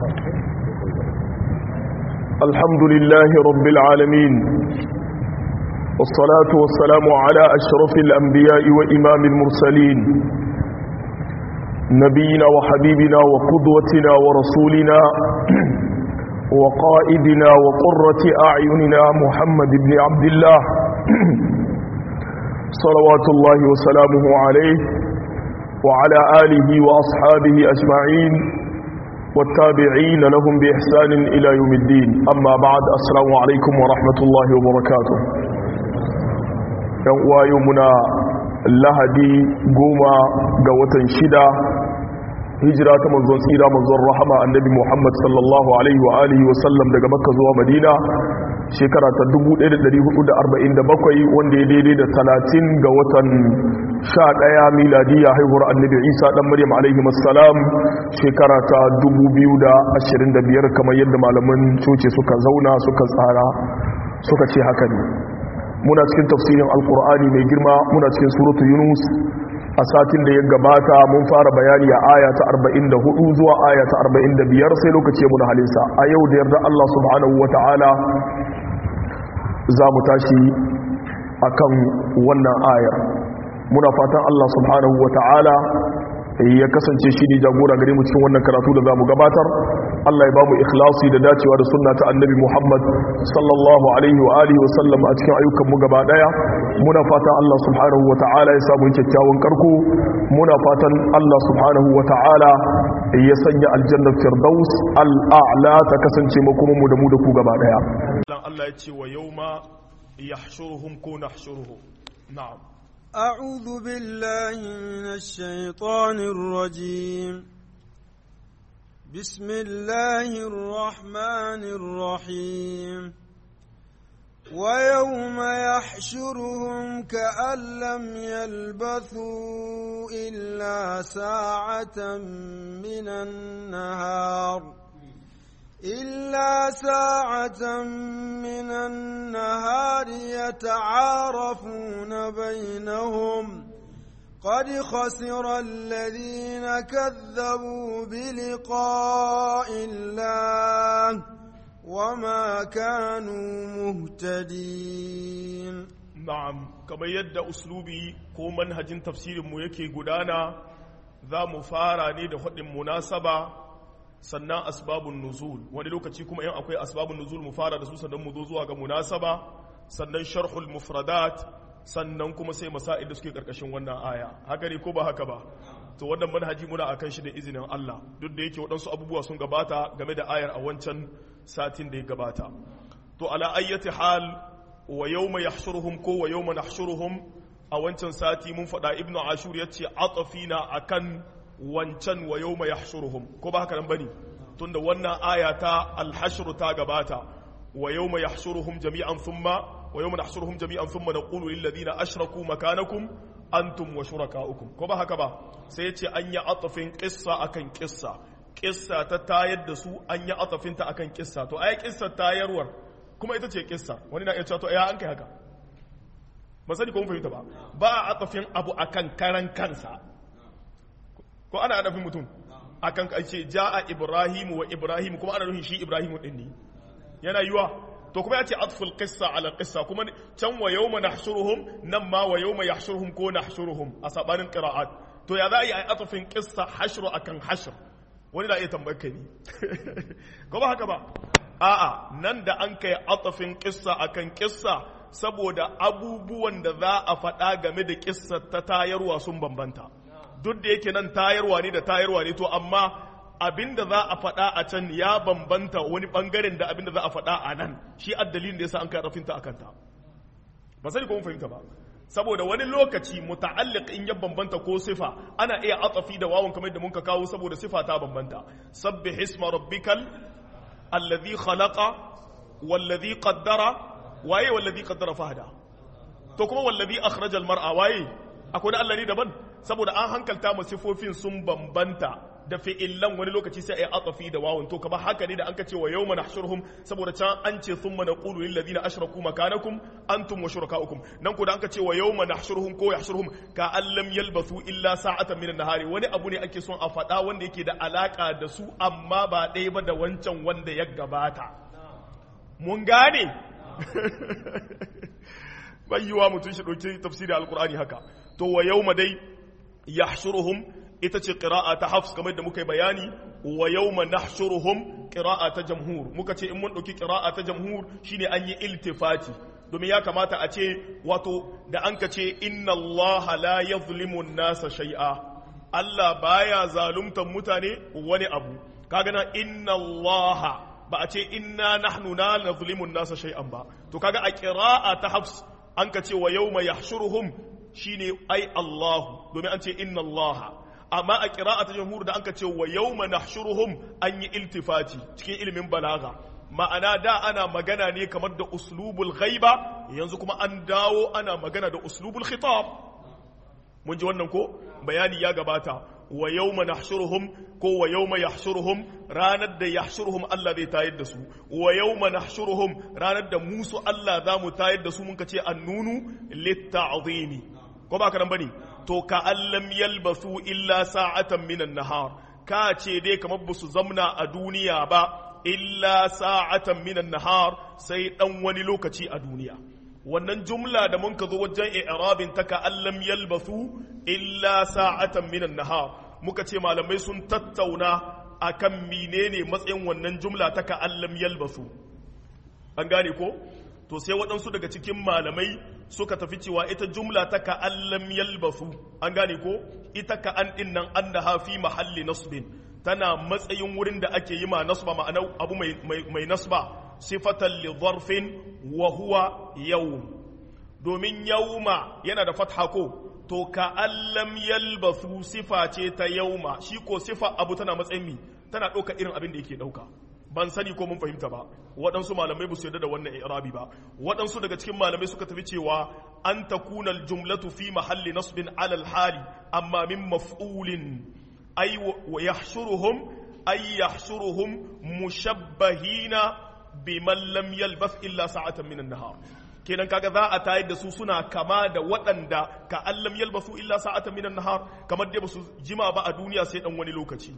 الحمد لله رب العالمين والصلاة والسلام على أشرف الأنبياء وإمام المرسلين نبينا وحبيبنا وقدوتنا ورسولنا وقائدنا وقرة أعيننا محمد بن عبد الله صلوات الله وسلامه عليه وعلى آله وأصحابه أجمعين والتابعين لهم بإحسان إلى يوم الدين أما بعد السلام عليكم ورحمة الله وبركاته يومنا lahadi goma ga watan shida hijira ta manzon tsira manzon rahama annabi muhammad sallallahu alaihi wa alihi wa sallam daga makka zuwa madina shekara ta 1447 wanda ya daidai da 30 ga watan 11 miladiya haihuwar annabi isa dan maryam alaihi wassalam shekara ta 2025 kamar yadda malaman coci suka zauna suka tsara suka ce haka ne muna cikin tafsirin alkur'ani mai girma muna cikin suratu yunus a satin da ya gabata mun fara bayani a aya ta 44 zuwa aya ta 45 sai lokaci muna halinsa a yau da yarda Allah subhanahu wata'ala za mu tashi akan wannan ayar muna fatan Allah subhanahu wata'ala ya kasance shi ne jagora gare mu cikin wannan karatu da za mu gabatar Allah ya ba mu ikhlasi da dacewa da sunna ta annabi Muhammad sallallahu alaihi wa alihi wa sallam a cikin ayyukan mu gaba daya muna fatan Allah subhanahu wa ta'ala ya samu kyakkyawan karko muna fatan Allah subhanahu wa ta'ala ya sanya aljannar firdaus al'a'la ta kasance makoman mu da mu da ku gaba daya Allah ya ce wa yawma yahshuruhum ko nahshuruhum na'am أعوذ بالله من الشيطان الرجيم بسم الله الرحمن الرحيم ويوم يحشرهم كأن لم يلبثوا إلا ساعة من النهار إلا ساعة من النهار يتعارفون بينهم قد خسر الذين كذبوا بلقاء الله وما كانوا مهتدين na'am kamar yadda uslubi ko manhajin tafsirin mu yake gudana za mu fara ne da faɗin munasaba sannan asbabun nuzul wani lokaci kuma in akwai asbabun nuzul mu fara da su sannan mu zo zuwa ga munasaba sannan sharhul mufradat sannan kuma sai masail da suke karkashin wannan aya haka ne ko ba haka ba to wannan manhaji muna akan shi da izinin Allah duk da yake waɗansu abubuwa sun gabata game da ayar a wancan satin da ya gabata to ala ayyati hal wa yawma yahshuruhum ko wa yawma nahshuruhum a wancan sati mun faɗa ibnu ashur yace atafina akan wancan wa yau mai yahshuruhum ko ba haka nan bane tunda wannan aya ta alhashru ta gabata wa yau mai yahshuruhum jami'an thumma wa yau mai yahshuruhum jami'an thumma naqulu lil ladina ashraku makanakum antum wa shurakaukum ko ba haka ba sai yace an yi atafin qissa akan qissa qissa ta tayar da su an yi atafin ta akan qissa to ai qissa tayarwar kuma ita ce qissa wani na iya cewa to ya an kai haka ba sani ko mun fahimta ba ba a atafin abu akan karan kansa ko ana adafin mutum akan kace jaa ibrahimu wa ibrahimu kuma ana nufin shi ibrahimu din ne yana yiwa to kuma yace atful qissa ala qissa kuma can wa yawma nahshuruhum nan ma wa yawma yahshuruhum ko nahshuruhum a sabanin qira'at to ya za a yi atafin qissa hashru akan hashr wani da iya tambayar kai ne ko ba haka ba a'a nan da an kai atafin qissa akan qissa saboda abubuwan da za a faɗa game da kissar ta tayarwa sun bambanta duk da yake nan tayarwa ne da tayarwa ne to amma abinda za a faɗa a can ya bambanta wani bangaren da abinda za a faɗa a nan shi addalin da yasa an kai rafinta akan ta ba sai ko mun fahimta ba saboda wani lokaci muta'alliq in ya bambanta ko sifa ana iya atafi da wawun kamar da muka kawo saboda sifa ta bambanta sabbih isma rabbikal alladhi khalaqa walladhi qaddara waye walladhi qaddara fahda to kuma walladhi akhraja al mar'a waye akwai Allah ne daban saboda an hankalta mu sifofin sun bambanta da fi'illan wani lokaci sai ai atafi da wawun to kamar haka ne da an ka ce wa yawma nahshuruhum saboda can an ce thumma naqulu lil ladina ashraku makanakum antum wa shurakaukum nan ko da an ka ce wa yawma nahshuruhum ko yahshuruhum ka allam yalbathu illa sa'atan min nahari wani abu ne ake son a faɗa wanda yake da alaka da su amma ba ɗaya ba da wancan wanda ya gabata mun gane bayyuwa mutum shi ɗauki tafsirin alkur'ani haka to wa yawma dai yahshuruhum ita ce ƙira'a ta hafs kamar da muka yi bayani wa yawma nahshuruhum ƙira'a ta jamhur muka ce in mun ɗauki ƙira'a ta jamhur shine an yi iltifati domin ya kamata a ce wato da an ka ce inna Allah la yazlimu nasa shay'a Allah baya zaluntar mutane wani abu kaga na inna Allah ba a ce inna nahnu la nazlimu nasa shay'an ba to kaga a ƙira'a ta hafs an ka ce wa yawma yahshuruhum shine ai Allah domin an ce inna Allah amma a ƙira'a ta jamhur da anka ce wa yawma nahshuruhum an yi iltifati cikin ilimin balaga ma'ana da ana magana ne kamar da uslubul ghaiba yanzu kuma an dawo ana magana da uslubul khitab mun ji wannan ko bayani ya gabata wa yawma nahshuruhum ko wa yawma yahshuruhum ranar da yahshuruhum Allah zai tayar da su wa yawma nahshuruhum ranar da musu Allah za mu tayar da su mun ka ce annunu litta'zimi ko ba ka nan bane to ka allam yalbasu illa sa'atan minan nahar ka ce dai kamar ba su zamna a duniya ba illa sa'atan minan nahar sai dan wani lokaci a duniya wannan jumla da mun ka zo wajen i'rabin ta ka allam yalbasu illa sa'atan minan nahar muka ce malamai sun tattauna akan menene matsayin wannan jumla ta ka allam yalbasu an gane ko to sai waɗansu daga cikin malamai suka tafi cewa ita jumla ta ka'allam yalbasu an gane ko ita ka an ɗin nan an da hafi mahalli nasbin tana matsayin wurin da ake yi ma nasba ma'ana abu mai nasba sifatan li zarfin wa huwa yawm domin yawma yana da fatha ko to ka'allam yalbasu sifa ce ta yawma shi ko sifa abu tana matsayin mi tana ɗauka irin abin da yake ɗauka ban sani ko mun fahimta ba waɗansu malamai ba su yarda da wannan irabi ba waɗansu daga cikin malamai suka tafi cewa an takuna jumlatu fi mahalli nasbin alal hali amma min maf'ulin ay wa yahshuruhum ay yahshuruhum mushabbahina biman lam yalbath illa sa'atan min an-nahar kenan kaga za a tayar da su suna kama da waɗanda ka allam yalbasu illa sa'atan min an-nahar kamar dai ba su jima ba a duniya sai dan wani lokaci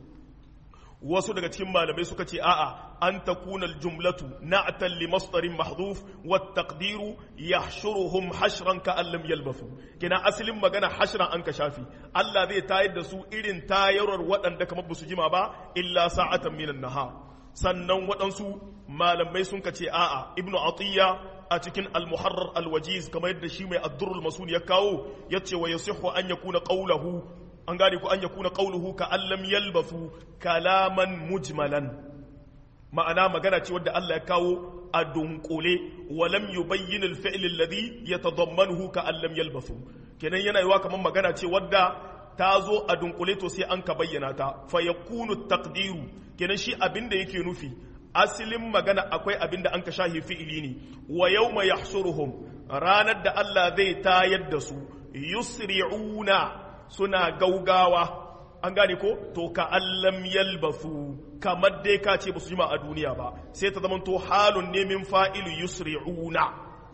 wasu daga cikin malamai suka ce a'a an takuna aljumlatu na'tan li masdarin mahdhuf wa taqdiru yahshuruhum hashran ka allam yalbasu kina asalin magana hashran an ka shafi Allah zai tayar da su irin tayarwar waɗanda kamar ba su jima ba illa sa'atan minan nahar sannan waɗansu malamai sun ka ce a'a ibnu atiyya a cikin al-muharrar al-wajiz kamar yadda shi mai ad-durrul masun ya kawo yace wa yasihhu an yakuna qawluhu an gane ku an ya kuna ƙauluhu ka allam yalbasu kalaman mujmalan ma'ana magana ce wadda Allah ya kawo a dunkule walam yubayyin al-fi'l alladhi yatadammanuhu ka allam yalbasu kenan yana yiwa kamar magana ce wadda ta zo a dunkule to sai an ka bayyana ta fa yakunu taqdiru kenan shi abinda yake nufi asalin magana akwai abinda an ka shahi fi'ili ne wa yawma yahshuruhum ranar da Allah zai tayar da su yusri'una suna gaugawa an gane ko to ka allam yalbasu kamar dai ka ce ba su jima a duniya ba sai ta zama to halun ne min fa'ilu yusri'una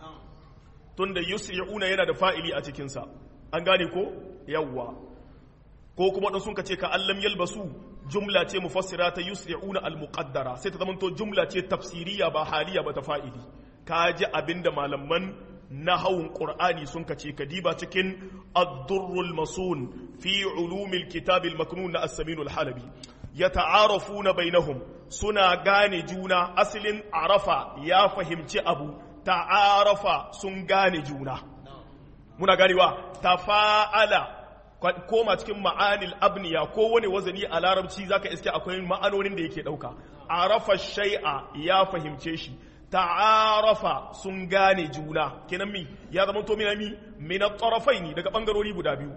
tunda yusri'una yana da fa'ili a cikinsa an gane ko yawwa ko kuma dan sun ka ce ka allam yalbasu jumla ce mufassira ta yusri'una al-muqaddara sai ta zama to jumla ce tafsiriya ba haliya ba ta fa'ili ka ji abinda malaman nahawun ƙur'ani sun kace kadiba cikin ad-durrul masun fi ulumil kitabil maknun na as-saminul halabi yata'arafuna bainahum suna gane juna asalin arafa ya fahimci abu ta'arafa sun gane juna muna ganewa tafa'ala koma cikin ma'anil abniya ko wani wazani a larabci zaka iske akwai ma'anonin da yake dauka arafa shay'a ya fahimce shi ta'arafa sun gane juna kenan mi ya zama to mina mi min at-tarafaini daga bangarori guda biyu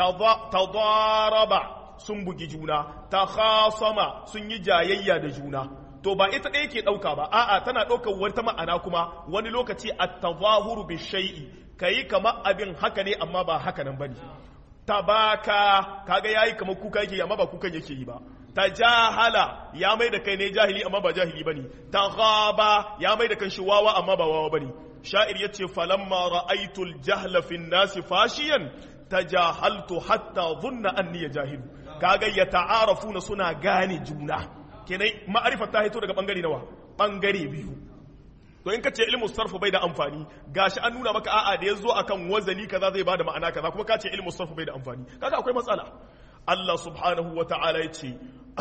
tadaraba sun bugi juna takhasama sun yi jayayya da juna to ba ita ɗaya ke ɗauka ba a'a tana ɗaukar wata ma'ana kuma wani lokaci at-tazahuru bi shay'i kayi kama abin haka ne amma ba haka nan bane tabaka kaga yayi kamar kuka yake amma ba kukan yake yi ba tajahala ya mai da kai ne jahili amma ba jahili bane taghaba ya mai da kan shi wawa amma ba wawa bane sha'ir yace falamma ra'aytul jahla fin nasi fashiyan tajahaltu hatta dhunna anni jahilu kaga ya ta'arafuna suna gane juna kenan ma'arifa ta hito daga bangare nawa bangare biyu to in ka ce ilmu sarfu bai da amfani gashi an nuna maka a'a da yazo akan wazani kaza zai bada ma'ana kaza kuma ka ce ilmu sarfu bai da amfani kaga akwai matsala Allah subhanahu wa ta'ala ya ce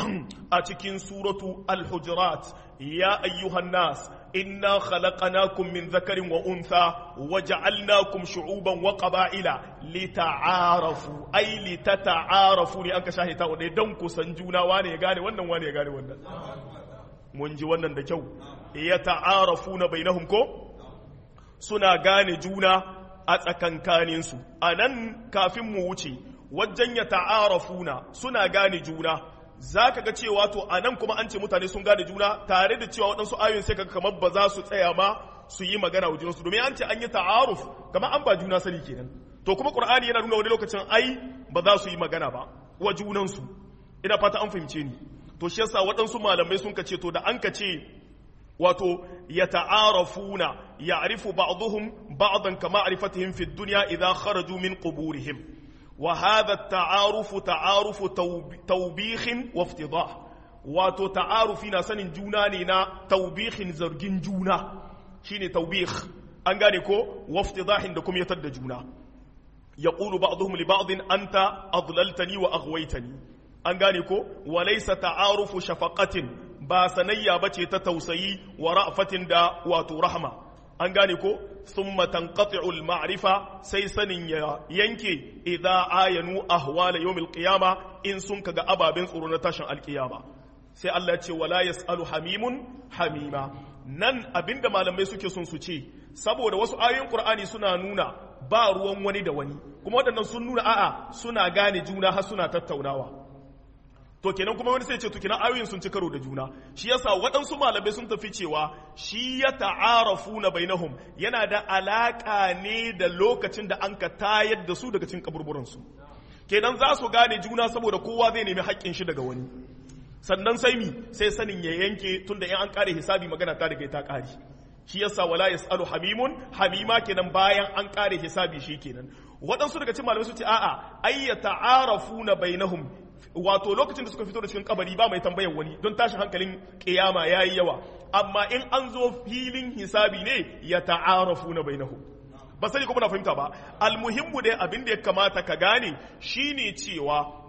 a cikin suratu al-hujurat ya ayyuhan nas inna khalaqnakum min dhakarin wa untha wa ja'alnakum shu'uban wa qaba'ila lita'arafu ay litata'arafu ne an ka shahita wanda dan ku san juna wane ya gane wannan wane ya gane wannan mun ji wannan da kyau ya ta'arafuna bainahum ko suna gane juna a tsakankaninsu a nan kafin mu wuce wajen ya ta'arafuna suna gane juna za ka ga cewa to a nan kuma an ce mutane sun gane juna tare da cewa waɗansu ayoyin sai kaga kamar ba za su tsaya ma su yi magana wa junansu domin an ce an yi ta'aruf kamar an ba juna sani kenan to kuma qur'ani yana nuna wani lokacin ai ba za su yi magana ba wa junansu ina fata an fahimce ni to shi yasa waɗansu malamai sun ka ce to da an ka ce wato ya ta'arafuna ya'rifu ba'dhum ba'dan kama arifatihim fi dunya idha kharaju min quburihim wa hadha at-ta'arufu ta'arufu tawbikhin wa iftidah wato ta'arufi na sanin juna ne na tawbikhin zargin juna shine tawbikh an gane ko wa iftidahin da kuma yatar da juna yaqulu ba'dhum li ba'din anta adlaltani wa aghwaytani an gane ko wa laysa ta'arufu shafaqatin ba sanayya bace ta tausayi wa ra'fatin da wato rahma an gane ko thumma tanqati'u al-ma'rifa sai sanin ya yanke idza ayanu ahwala yawmil qiyama in sun kaga ababen tsoro na tashin alkiyama sai Allah ya ce wala yasalu hamimun hamima nan abinda malamai suke son su ce saboda wasu ayoyin qur'ani suna nuna ba ruwan wani da wani kuma waɗannan sun nuna a'a suna gane juna har suna tattaunawa to kenan kuma wani sai ce to kenan ayoyin sun ci karo da juna shi yasa waɗansu malamai sun tafi cewa shi ya ta'arafu na bainahum yana da alaka ne da lokacin da an ka tayar da su daga cikin kaburburan su kenan za su gane juna saboda kowa zai nemi haƙƙin shi daga wani sannan sai mi sai sanin ya yanke tunda in an kare hisabi magana ta daga ta kare shi yasa wala yasalu hamimun hamima kenan bayan an kare hisabi shi kenan waɗansu daga cikin malamai su ce a'a ayyata arafuna bainahum wato lokacin da suka fito da cikin kabari ba mai tambayar wani don tashin hankalin kiyama yayi yawa amma in an zo filin hisabi ne ya ta'arafu na bainahu ba sai kuma na fahimta ba almuhimmu dai abin da ya kamata ka gane shine cewa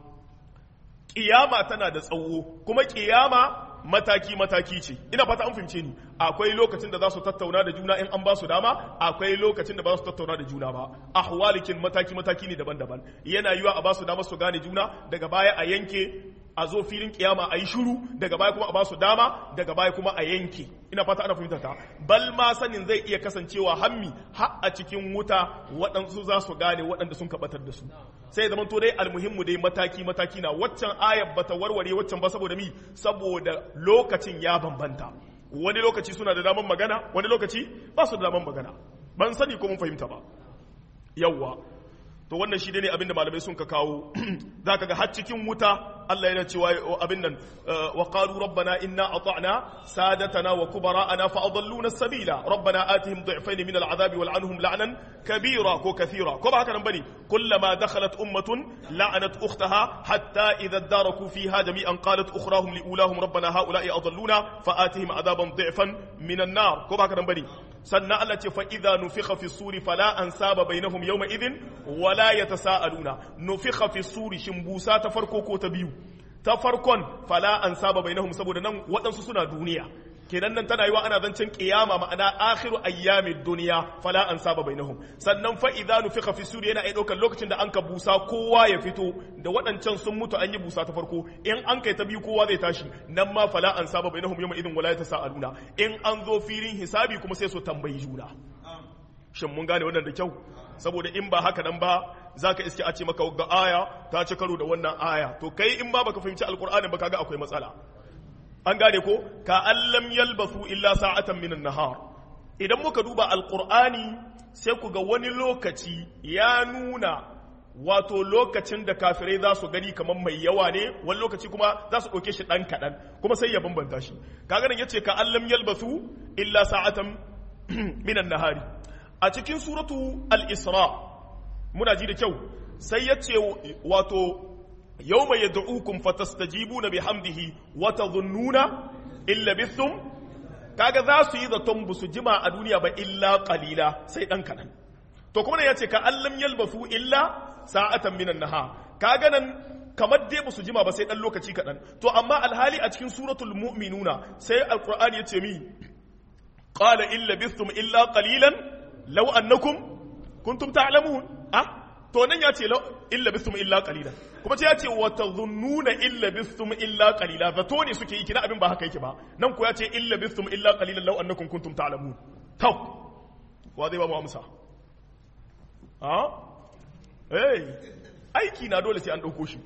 kiyama tana da tsawo kuma kiyama mataki mataki ce ina fata an fahimce ni akwai lokacin da za su tattauna da juna in an ba su dama akwai lokacin da ba su tattauna da juna ba ahwalikin mataki mataki ne daban-daban yana yiwa a ba su dama su gane juna daga baya a yanke a zo filin kiyama a yi shiru daga baya kuma a ba su dama daga baya kuma a yanke ina fata ana fahimta ta bal ma sanin zai iya kasancewa hammi har a cikin wuta waɗansu za su gane waɗanda sun kabatar da su sai zaman to dai almuhimmu dai mataki mataki na waccan ayar bata warware waccan ba saboda mi saboda lokacin ya bambanta wani lokaci suna da daman magana wani lokaci ba su da daman magana ban sani ko mun fahimta ba yawwa to wannan shi ne abinda malamai sun ka kawo zaka ga har cikin wuta Allah yana cewa abin nan wa qalu rabbana inna ata'na sadatana wa kubara'ana fa adalluna sabila rabbana atihim du'fayn min al'adabi wal'anhum la'nan kabira ko kathira ko ba haka nan bane kullama dakhalat ummatun la'anat ukhtaha hatta idha daraku fiha jami'an qalat ukhrahum liulahum rabbana ha'ula'i adalluna fa atihim adaban du'fan min an-nar ko ba haka nan bane sannan Allah ce fa idza nufikha fi suri fala ansaba bainahum yawma idhin wala yatasaaluna nufikha fi suri shin busa ta farko ko ta biyu ta farkon fala ansaba bainahum saboda nan waɗansu suna duniya kenan nan tana yiwa ana zancen kiyama ma'ana akhiru ayyamid duniya fala ansaba bainahum sannan fa idza nufikha fi suri yana ai daukar lokacin da an ka busa kowa ya fito da waɗancan sun mutu an yi busa ta farko in an kai ta biyu kowa zai tashi nan ma fala ansaba bainahum yawma idhin wala yatasaaluna in an zo filin hisabi kuma sai su tambayi juna shin mun gane wannan da kyau saboda in ba haka nan ba zaka iske a ce maka ga aya ta ci karo da wannan aya to kai in ba baka fahimci alqur'ani ba kaga akwai matsala an gane ko ka allam yalbasu illa sa'atan minan nahar idan muka duba alqur'ani sai ku ga wani lokaci ya nuna wato lokacin da kafirai za su gani kamar mai yawa ne wani lokaci kuma za su ɗauke shi ɗan kaɗan kuma sai ya bambanta shi kaga nan yace ka allam yalbasu illa sa'atan minan nahari a cikin suratu al-isra muna ji da kyau sai yace wato yawma yad'ukum fatastajibuna bihamdihi wa tadhunnuna illa bithum kaga za su yi zaton ba su jima a duniya ba illa qalila sai dan kaɗan to kuma ne yace ka allam yalbasu illa sa'atan minan naha kaga nan kamar dai basu jima ba sai dan lokaci kaɗan to amma alhali a cikin suratul mu'minuna sai alqur'ani yace mi qala illa bistum illa qalilan law annakum kuntum ta'lamun ah to nan yace illa bistum illa qalilan kuma ce yace wa tadhunnuna illa bistum illa qalila zato ne suke yi kina abin ba haka yake ba nan ko yace illa bistum illa qalilan law annakum kuntum ta'lamun to wa zai ba mu amsa ah hey aiki na dole sai an ɗauko shi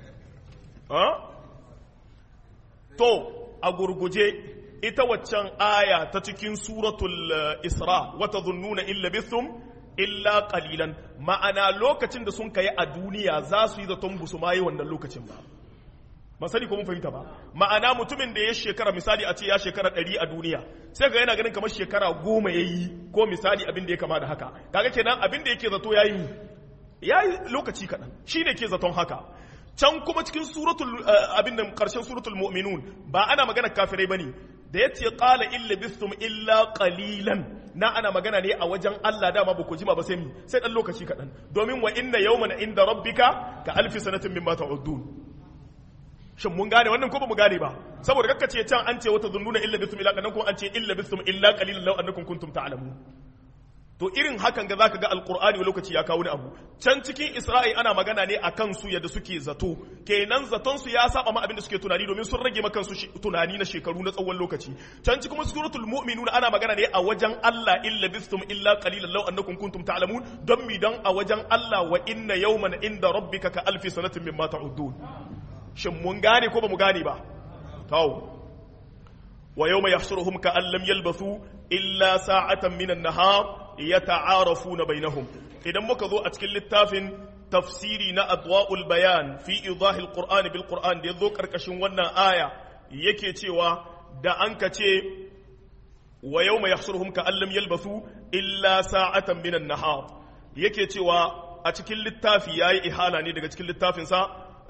to a gurguje ita waccan aya ta cikin suratul isra wata zunnuna illa bithum illa qalilan ma'ana lokacin da sun kai a duniya za su yi zaton busu ma yi wannan lokacin ba ba sani ko mun fahimta ba ma'ana mutumin da ya shekara misali a ce ya shekara ɗari a duniya sai ga yana ganin kamar shekara goma ya yi ko misali abin da ya kama da haka kaga kenan abin da yake zato ya yi ya yi lokaci kaɗan shi ne ke zaton haka can kuma cikin suratul abin da ƙarshen suratul mu'minun ba ana magana kafirai ba ne da ya ce ƙala illa bistum illa ƙalilan na ana magana ne a wajen Allah dama ba ku jima ba sai mi sai ɗan lokaci kaɗan domin wa inna yawman inda rabbika ka alfi sanatin mimma ta'uddun shin mun gane wannan ko ba mu gane ba saboda kakka ce can an ce wata zunnuna illa bistum illa ƙalilan ko an ce illa bistum illa ƙalilan law annakum kuntum ta'lamun to irin hakan ga zaka ga alqur'ani wani lokaci ya kawo ni abu can cikin isra'i ana magana ne akan su yadda suke zato kenan zaton su ya saba ma abin da suke tunani domin sun rage makan su tunani na shekaru na tsawon lokaci can cikin suratul mu'minun ana magana ne a wajen Allah illa bistum illa qalilan law annakum kuntum ta'lamun don mi dan a wajen Allah wa inna yawman inda rabbika ka alfi sanatin mimma ta'uddun shin mun gane ko ba mu gane ba to wa yawma yahshuruhum ka an lam yalbathu illa sa'atan minan nahar yata'arafuna bainahum idan muka zo a cikin littafin tafsiri na adwa'ul bayan fi idahil qur'an bil qur'an da yazo karkashin wannan aya yake cewa da an ka ce wa yawma yahshuruhum ka allam yalbathu illa sa'atan minan nahar yake cewa a cikin littafi yayi ihala ne daga cikin littafin sa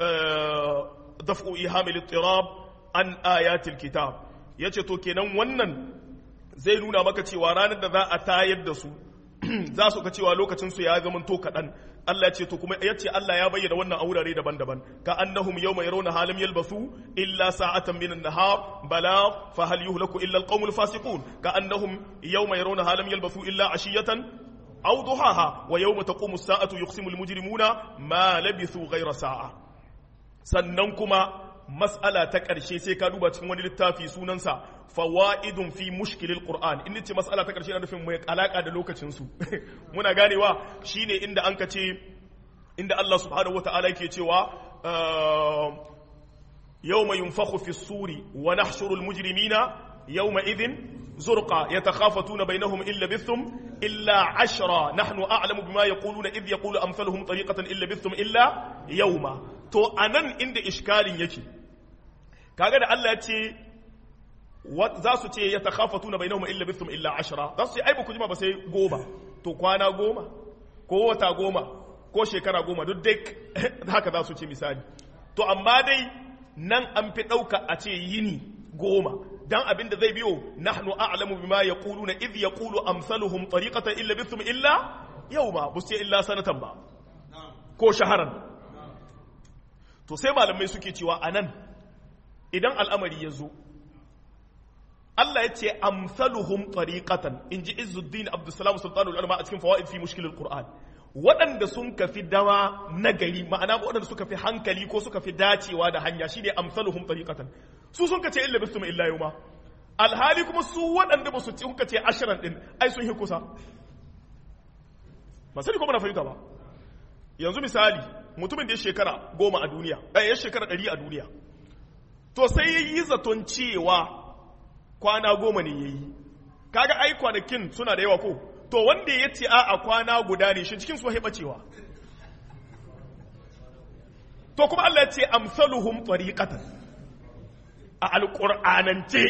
daf'u ihamil ittirab an ayatil kitab yace to kenan wannan zai nuna maka cewa ranar da za a tayar da su za su ka cewa lokacin su ya zama to kaɗan Allah ya ce to kuma ya ce Allah ya bayyana wannan a wurare daban-daban ka annahum yawma yarawna halam yalbasu illa sa'atan min an-nahar bala fa hal yuhlaku illa al-qaumul fasiqun ka annahum yawma yarawna halam yalbasu illa ashiyatan aw duhaha wa yawma taqumu as-sa'atu yuqsimu al-mujrimuna ma labithu ghayra sa'a sannan kuma mas'ala ta ƙarshe sai ka duba cikin wani littafi sunansa fawa'idun fi mushkilil qur'an in ce mas'ala ta ƙarshe na nufin mai alaka da lokacin su muna ganewa shine inda an ka ce inda Allah subhanahu wata'ala yake cewa yawma yunfakhu fi suri wa nahshuru al mujrimina yawma idhin zurqa yatakhafatuna bainahum illa bithum illa ashra nahnu a'lamu bima yaquluna idh yaqulu amsaluhum tariqatan illa bithum illa yawma to anan inda iskalin yake kaga da Allah ya ce za su ce ya takhafatu na bainahum illa bithum illa ashra za su ce ai ba ku jima ba sai goma to kwana goma ko wata goma ko shekara goma duk dai haka za su ce misali to amma dai nan an fi ɗauka a ce yini goma dan abin da zai biyo nahnu a'lamu bima yaquluna idh yaqulu amsaluhum tariqatan illa bithum illa yawma bu sai illa sanatan ba ko shaharan to sai malamai suke cewa anan idan al'amari ya zo Allah ya ce amsaluhum tariqatan in ji Izzuddin Abdulsalam Sultanul Ulama a cikin fawaid fi mushkilul Qur'an waɗanda sun kafi dawa nagari ma'ana waɗanda suka fi hankali ko suka fi dacewa da hanya shine amsaluhum tariqatan su sun kace illa bisum illa yawma alhali kuma su waɗanda ba su ci kace ashiran din ai sun yi kusa ba sani ko na fahimta ba yanzu misali mutumin da ya shekara goma a duniya eh ya shekara ɗari a duniya to sai ya yi zaton cewa kwana goma ne ya yi kaga ai kwanakin suna da yawa ko to wanda ya ce a kwana guda ne shi cikin su haiɓa cewa to kuma Allah ya ce amsaluhum tariqatan a alqur'anance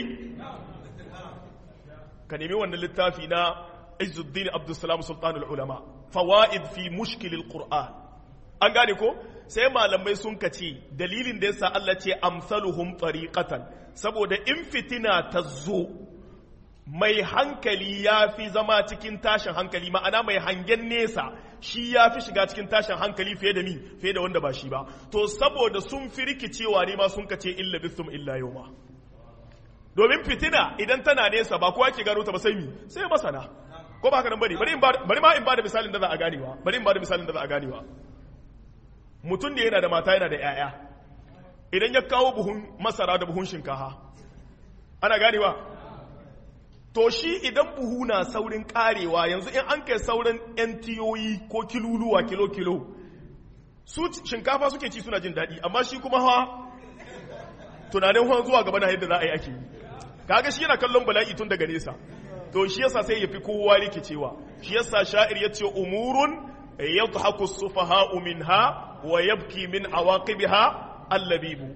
ka nemi wannan littafi na Izzuddin Abdulsalam Sultanul Ulama fawaid fi mushkil alquran an gane ko sai malamai sun kace dalilin da yasa Allah ce amsaluhum tariqatan saboda in fitina ta zo mai hankali ya fi zama cikin tashin hankali ma'ana mai hangen nesa shi ya fi shiga cikin tashin hankali fiye da mi fiye da wanda ba shi ba to saboda sun fi rikicewa ne ma sun kace illa bisum illa yawma domin fitina idan tana nesa ba kowa ke gano ta ba sai mi sai masana ko ba haka nan bane bari bari ma in ba da misalin da za a ganewa bari in ba da misalin da za a ganewa mutum da yana da mata yana da yaya idan ya kawo buhun masara da buhun shinkafa ana ganewa to shi idan buhu na saurin karewa yanzu in an kai sauran yan tiyoyi ko kiluluwa kilo-kilo su shinkafa suke ci suna jin daɗi amma shi kuma hawa tunanin hawa zuwa gaba na yadda za a yi ake yi kaga shi yana kallon bala'i tun daga nesa to shi yasa sai ya fi kowa rikicewa shi yasa sha'ir ya ce umurun yadhaku sufaha'u minha wa yabki min awaqibiha allabibu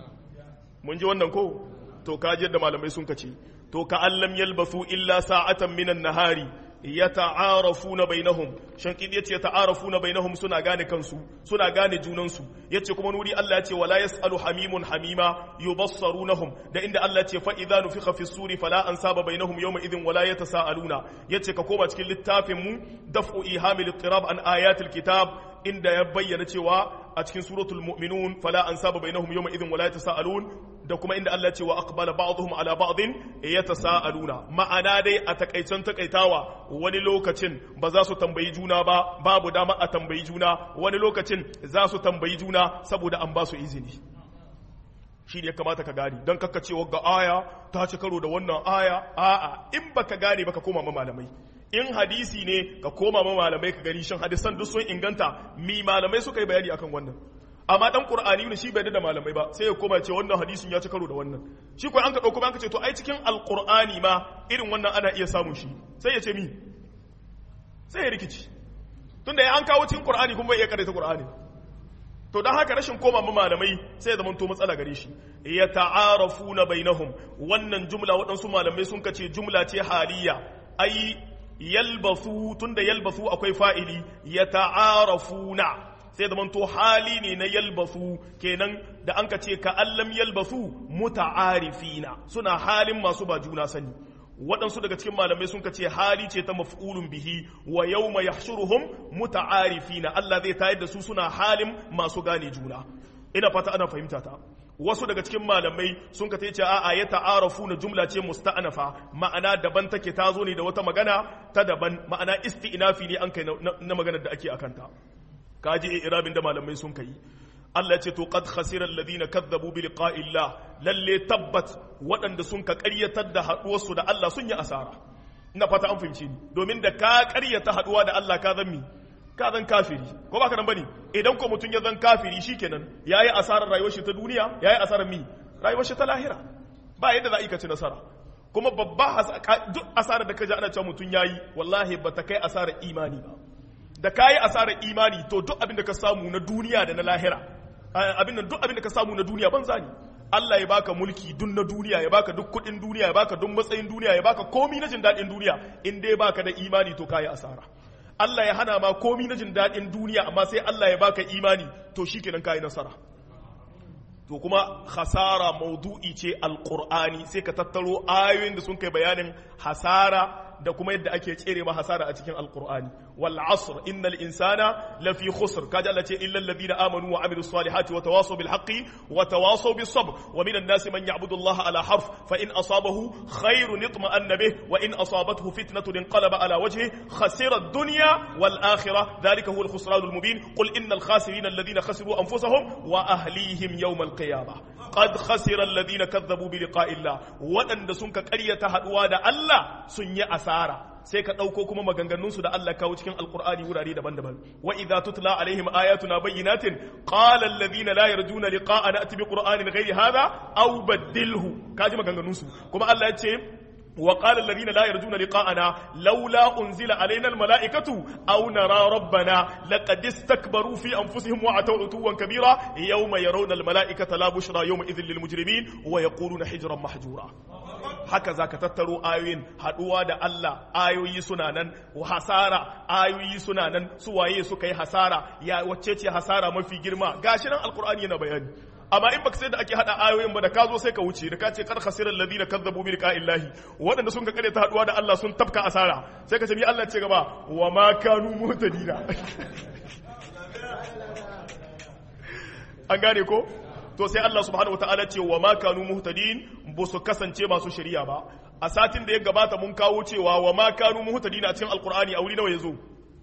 mun ji wannan ko to kaji yadda malamai sun kace to ka allam yalbasu illa sa'atan minan nahari yata'arafuna bainahum shankidi yace yata'arafuna bainahum suna gane kansu suna gane junansu yace kuma nuri Allah yace wala yasalu hamimun hamima yubassarunahum da inda Allah yace fa idza nufikha fi suri fala ansaba bainahum yawma idhin wala yatasaaluna yace ka koma cikin littafin mu daf'u ihamil ittirab an ayatil kitab inda ya bayyana cewa a cikin suratul mu'minun fala ansaba bainahum yawma idhin wala yatasaalun da kuma inda Allah ce wa aqbala ba'dhum ala ba'dhin yatasaaluna ma'ana dai a takaicen takaitawa wani lokacin ba za su tambayi juna ba babu dama a tambayi juna wani lokacin za su tambayi juna saboda an ba su izini shi ne ya kamata ka gane don kakka cewa ga aya ta ci karo da wannan aya a'a in baka gane baka koma ma malamai in hadisi ne ka koma ma malamai ka gani shin hadisan duk sun inganta mi malamai suka yi bayani akan wannan amma dan qur'ani ne shi bai da malamai ba sai ya koma ce wannan hadisin ya ci karo da wannan shi ko an ka dauko an ka ce to ai cikin alqur'ani ma irin wannan ana iya samun shi sai ya ce mi sai ya rikici tunda ya an kawo cikin qur'ani kuma bai iya karanta qur'ani to dan haka rashin koma ma malamai sai ya zama to matsala gare shi ya ta'arafuna bainahum wannan jumla waɗansu malamai sun kace jumla ce haliya ai yalbasu tunda yalbasu akwai fa'ili ya ta'arafuna sai da manto hali ne na yalbasu kenan da an ka ce ka allam yalbasu muta'arifina suna halin masu ba juna sani waɗansu daga cikin malamai sun ce hali ce ta maf'ulun bihi wa yawma yahshuruhum muta'arifina Allah zai tayar da su suna halin masu gane juna ina fata ana fahimta ta wasu daga cikin malamai sun ka ce a'a ya ta'arafu na jumla ce musta'anafa ma'ana daban take ta zo ne da wata magana ta daban ma'ana isti'nafi ne an kai na maganar da ake akanta kaji irabin da malamai sun kai Allah ce to qad khasira alladhina kadzabu bi liqa'illah lalle tabbat waɗanda sun ka ƙaryatar da haɗuwarsu da Allah sun yi asara ina fata an fahimci ni domin da ka ƙaryata haɗuwa da Allah ka zan mi ka zan kafiri ko ba ka nan bane idan ko mutum ya zan kafiri shikenan yayi asarar rayuwar shi ta duniya yayi asarar mi rayuwar shi ta lahira ba yadda za a yi ka ci nasara kuma babba duk asarar da ka ji ana cewa mutum yayi wallahi ba ta kai asarar imani ba da kayi asarar imani to duk abin da ka samu na duniya da na lahira abin da duk abin da ka samu na duniya banza ne Allah ya baka mulki dun na duniya ya baka duk kudin duniya ya baka duk matsayin duniya ya baka komi na jin daɗin duniya in dai baka da imani to kayi asara Allah ya hana ma komi na jin daɗin duniya amma sai Allah ya baka imani to shikenan kayi nasara to kuma hasara maudu'i ce alqur'ani sai ka tattaro ayoyin da sun kai bayanin hasara da kuma yadda ake tsere ma hasara a cikin alqur'ani wal asr innal insana lafi khusr kaji Allah ce illal ladina amanu wa amilus salihati wa tawasaw bil haqqi wa tawasaw bis sabr wa minan nasi man ya'budu Allah ala harf fa in asabahu khairun itma'anna bih wa in asabathu fitnatun inqalaba ala wajhi khasira ad-dunya wal akhirah dhalika huwa al khusran al mubin qul innal khasirina alladhina khasiru anfusahum wa ahlihim yawm al qiyamah qad khasira alladhina kadhabu bi liqa'i Allah wadanda sun ka ƙaryata haduwa da Allah sun yi asara sai ka ɗauko kuma maganganunsu da Allah kawo cikin alkur'ani wurare daban-daban wa idza tutla alaihim ayatuna bayyinatin qala alladhina la yarjuna liqa'ana ati bi qur'anin ghairi hadha aw badilhu kaji maganganunsu kuma Allah ya ce وقال الذين لا يرجون لقاءنا لولا أنزل علينا الملائكة أو نرى ربنا لقد استكبروا في أنفسهم وعتوا عتوا كبيرا يوم يرون الملائكة لا بشرى يومئذ للمجرمين ويقولون حجرا محجورا haka za ka tattaro ayoyin haɗuwa da Allah ayoyi suna nan hasara ayoyi suna nan suwaye suka yi hasara ya wacce ce hasara mafi girma gashi nan alkur'ani yana bayani amma in baka sai da ake hada ayoyin ba da ka zo sai ka wuce da ka ce kar khasiral ladina kazzabu bi liqa'illahi waɗanda sun ka kare ta haduwa da Allah sun tafka asara sai ka ce mi Allah ce gaba wa ma kanu muhtadina an gane ko to sai Allah subhanahu wataala ce wa ma kanu muhtadin ba su kasance masu shari'a ba a satin da ya gabata mun kawo cewa wa ma kanu muhtadin a cikin alqur'ani a wuri nawa yazo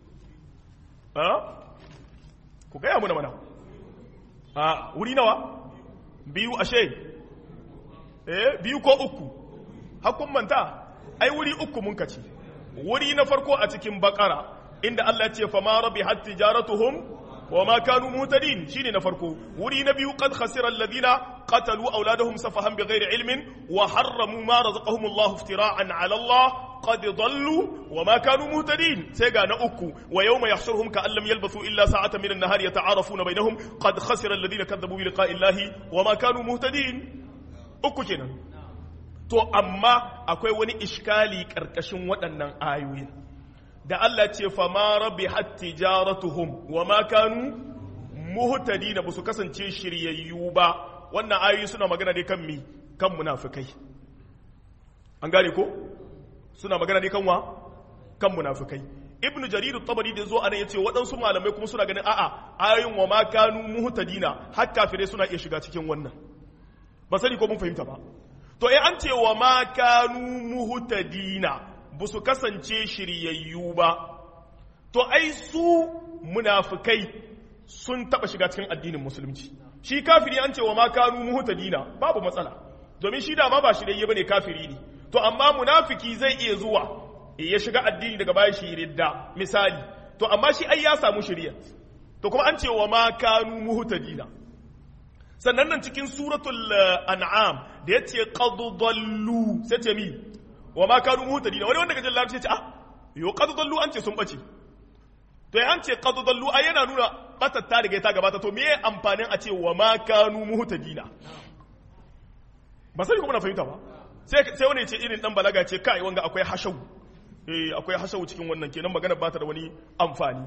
ha ku gaya muna mana a wuri nawa biyu ashe eh biyu ko uku hakun manta ai wuri uku mun kace wuri na farko a cikin bakara inda Allah ya ce fa ma rabihat tijaratuhum wa ma kanu mutadin shine na farko wuri na biyu qad khasira alladhina qatalu awladahum safahan bighairi ilmin wa harramu ma razaqahum Allah iftira'an 'ala Allah qad dallu wa ma kanu muhtadin sai ga na uku wa yawma yahshuruhum ka'an lam yalbathu illa sa'atan min an-nahari yata'arafuna bainahum qad khasira alladhina kadhabu bi liqa'i Allah wa ma kanu muhtadin uku kenan to amma akwai wani iskali karkashin waɗannan ayoyin da Allah ce fa ma rabihat tijaratuhum wa ma kanu muhtadina ba su kasance shiryayyu ba wannan ayoyi suna magana ne kan mi kan munafikai an gane ko suna magana ne kan wa kan munafikai ibnu jarir at-tabari da zo anan yace waɗansu malamai kuma suna ganin a'a ayoyin wa ma kanu muhtadina har kafirai suna iya shiga cikin wannan ba sani ko mun fahimta ba to eh an ce wa ma kanu muhtadina ba su kasance shiryayyu ba to ai su munafikai sun taba shiga cikin addinin musulunci shi kafiri an ce wa ma kanu muhtadina babu matsala domin shi da ma ba shiryayye bane kafiri ne to amma munafiki zai iya zuwa ya shiga addini daga bayan shi ridda misali to amma shi ai ya samu shirya to kuma an ce wa ma kanu muhtadina sannan nan cikin suratul an'am da yace qad dallu sai ce mi wa ma kanu muhtadina wani wanda gajin larabci ce ah yo qad dallu an ce sun bace to an ce qad dallu ai yana nuna batar ta riga ta gabata to meye amfanin a ce wa ma kanu muhtadina ba sai kuma na fahimta ba sai sai wani ce irin dan balaga ce kai wanga akwai hashau eh akwai hashau cikin wannan kenan magana ba ta da wani amfani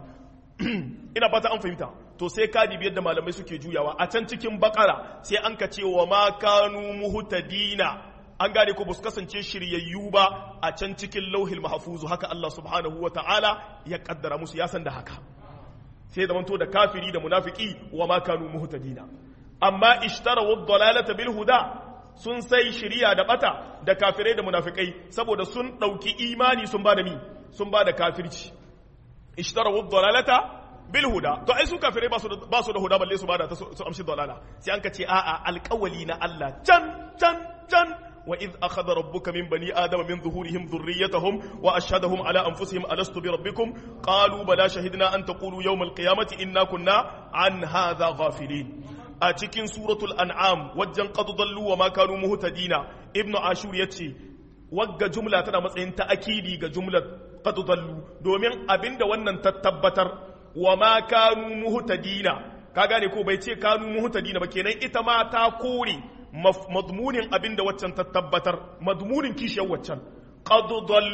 ina fata an fahimta to sai ka dibi yadda malamai suke juyawa a can cikin bakara sai an ka ce wa ma kanu muhtadina an gane ko ba su kasance shiryayyu ba a can cikin lauhil mahfuzu haka Allah subhanahu wa ta'ala ya kaddara musu ya san da haka sai da manto da kafiri da munafiki wa ma kanu muhtadina amma ishtara wa dalalata bil huda sun sai shiriya da bata da kafirai da munafikai saboda sun dauki imani sun ba da mi sun ba da kafirci ishtara wa dalalata bil huda to ai su kafirai ba su da ba su da huda balle su ba da su amshi dalala sai an ka ce a'a alƙawali na Allah can can can وإذ أخذ ربك من بني آدم من ظهورهم ذريتهم وأشهدهم على أنفسهم ألست بربكم قالوا بلى شهدنا أن تقولوا يوم القيامة إنا كنا عن هذا غافلين أتكن سورة الأنعام وجن قد ضلوا وما كانوا مهتدين ابن عاشور يتشي وقع جملة تنا matsayin ta'akidi ga jumlar qad dallu domin abinda wannan tattabbatar wa ma kanu muhtadina ka gane ko bai ce kanu muhtadina ba kenan ita ma ta kore madmunin abin da waccan ta tabbatar madmunin kishiyar waccan qad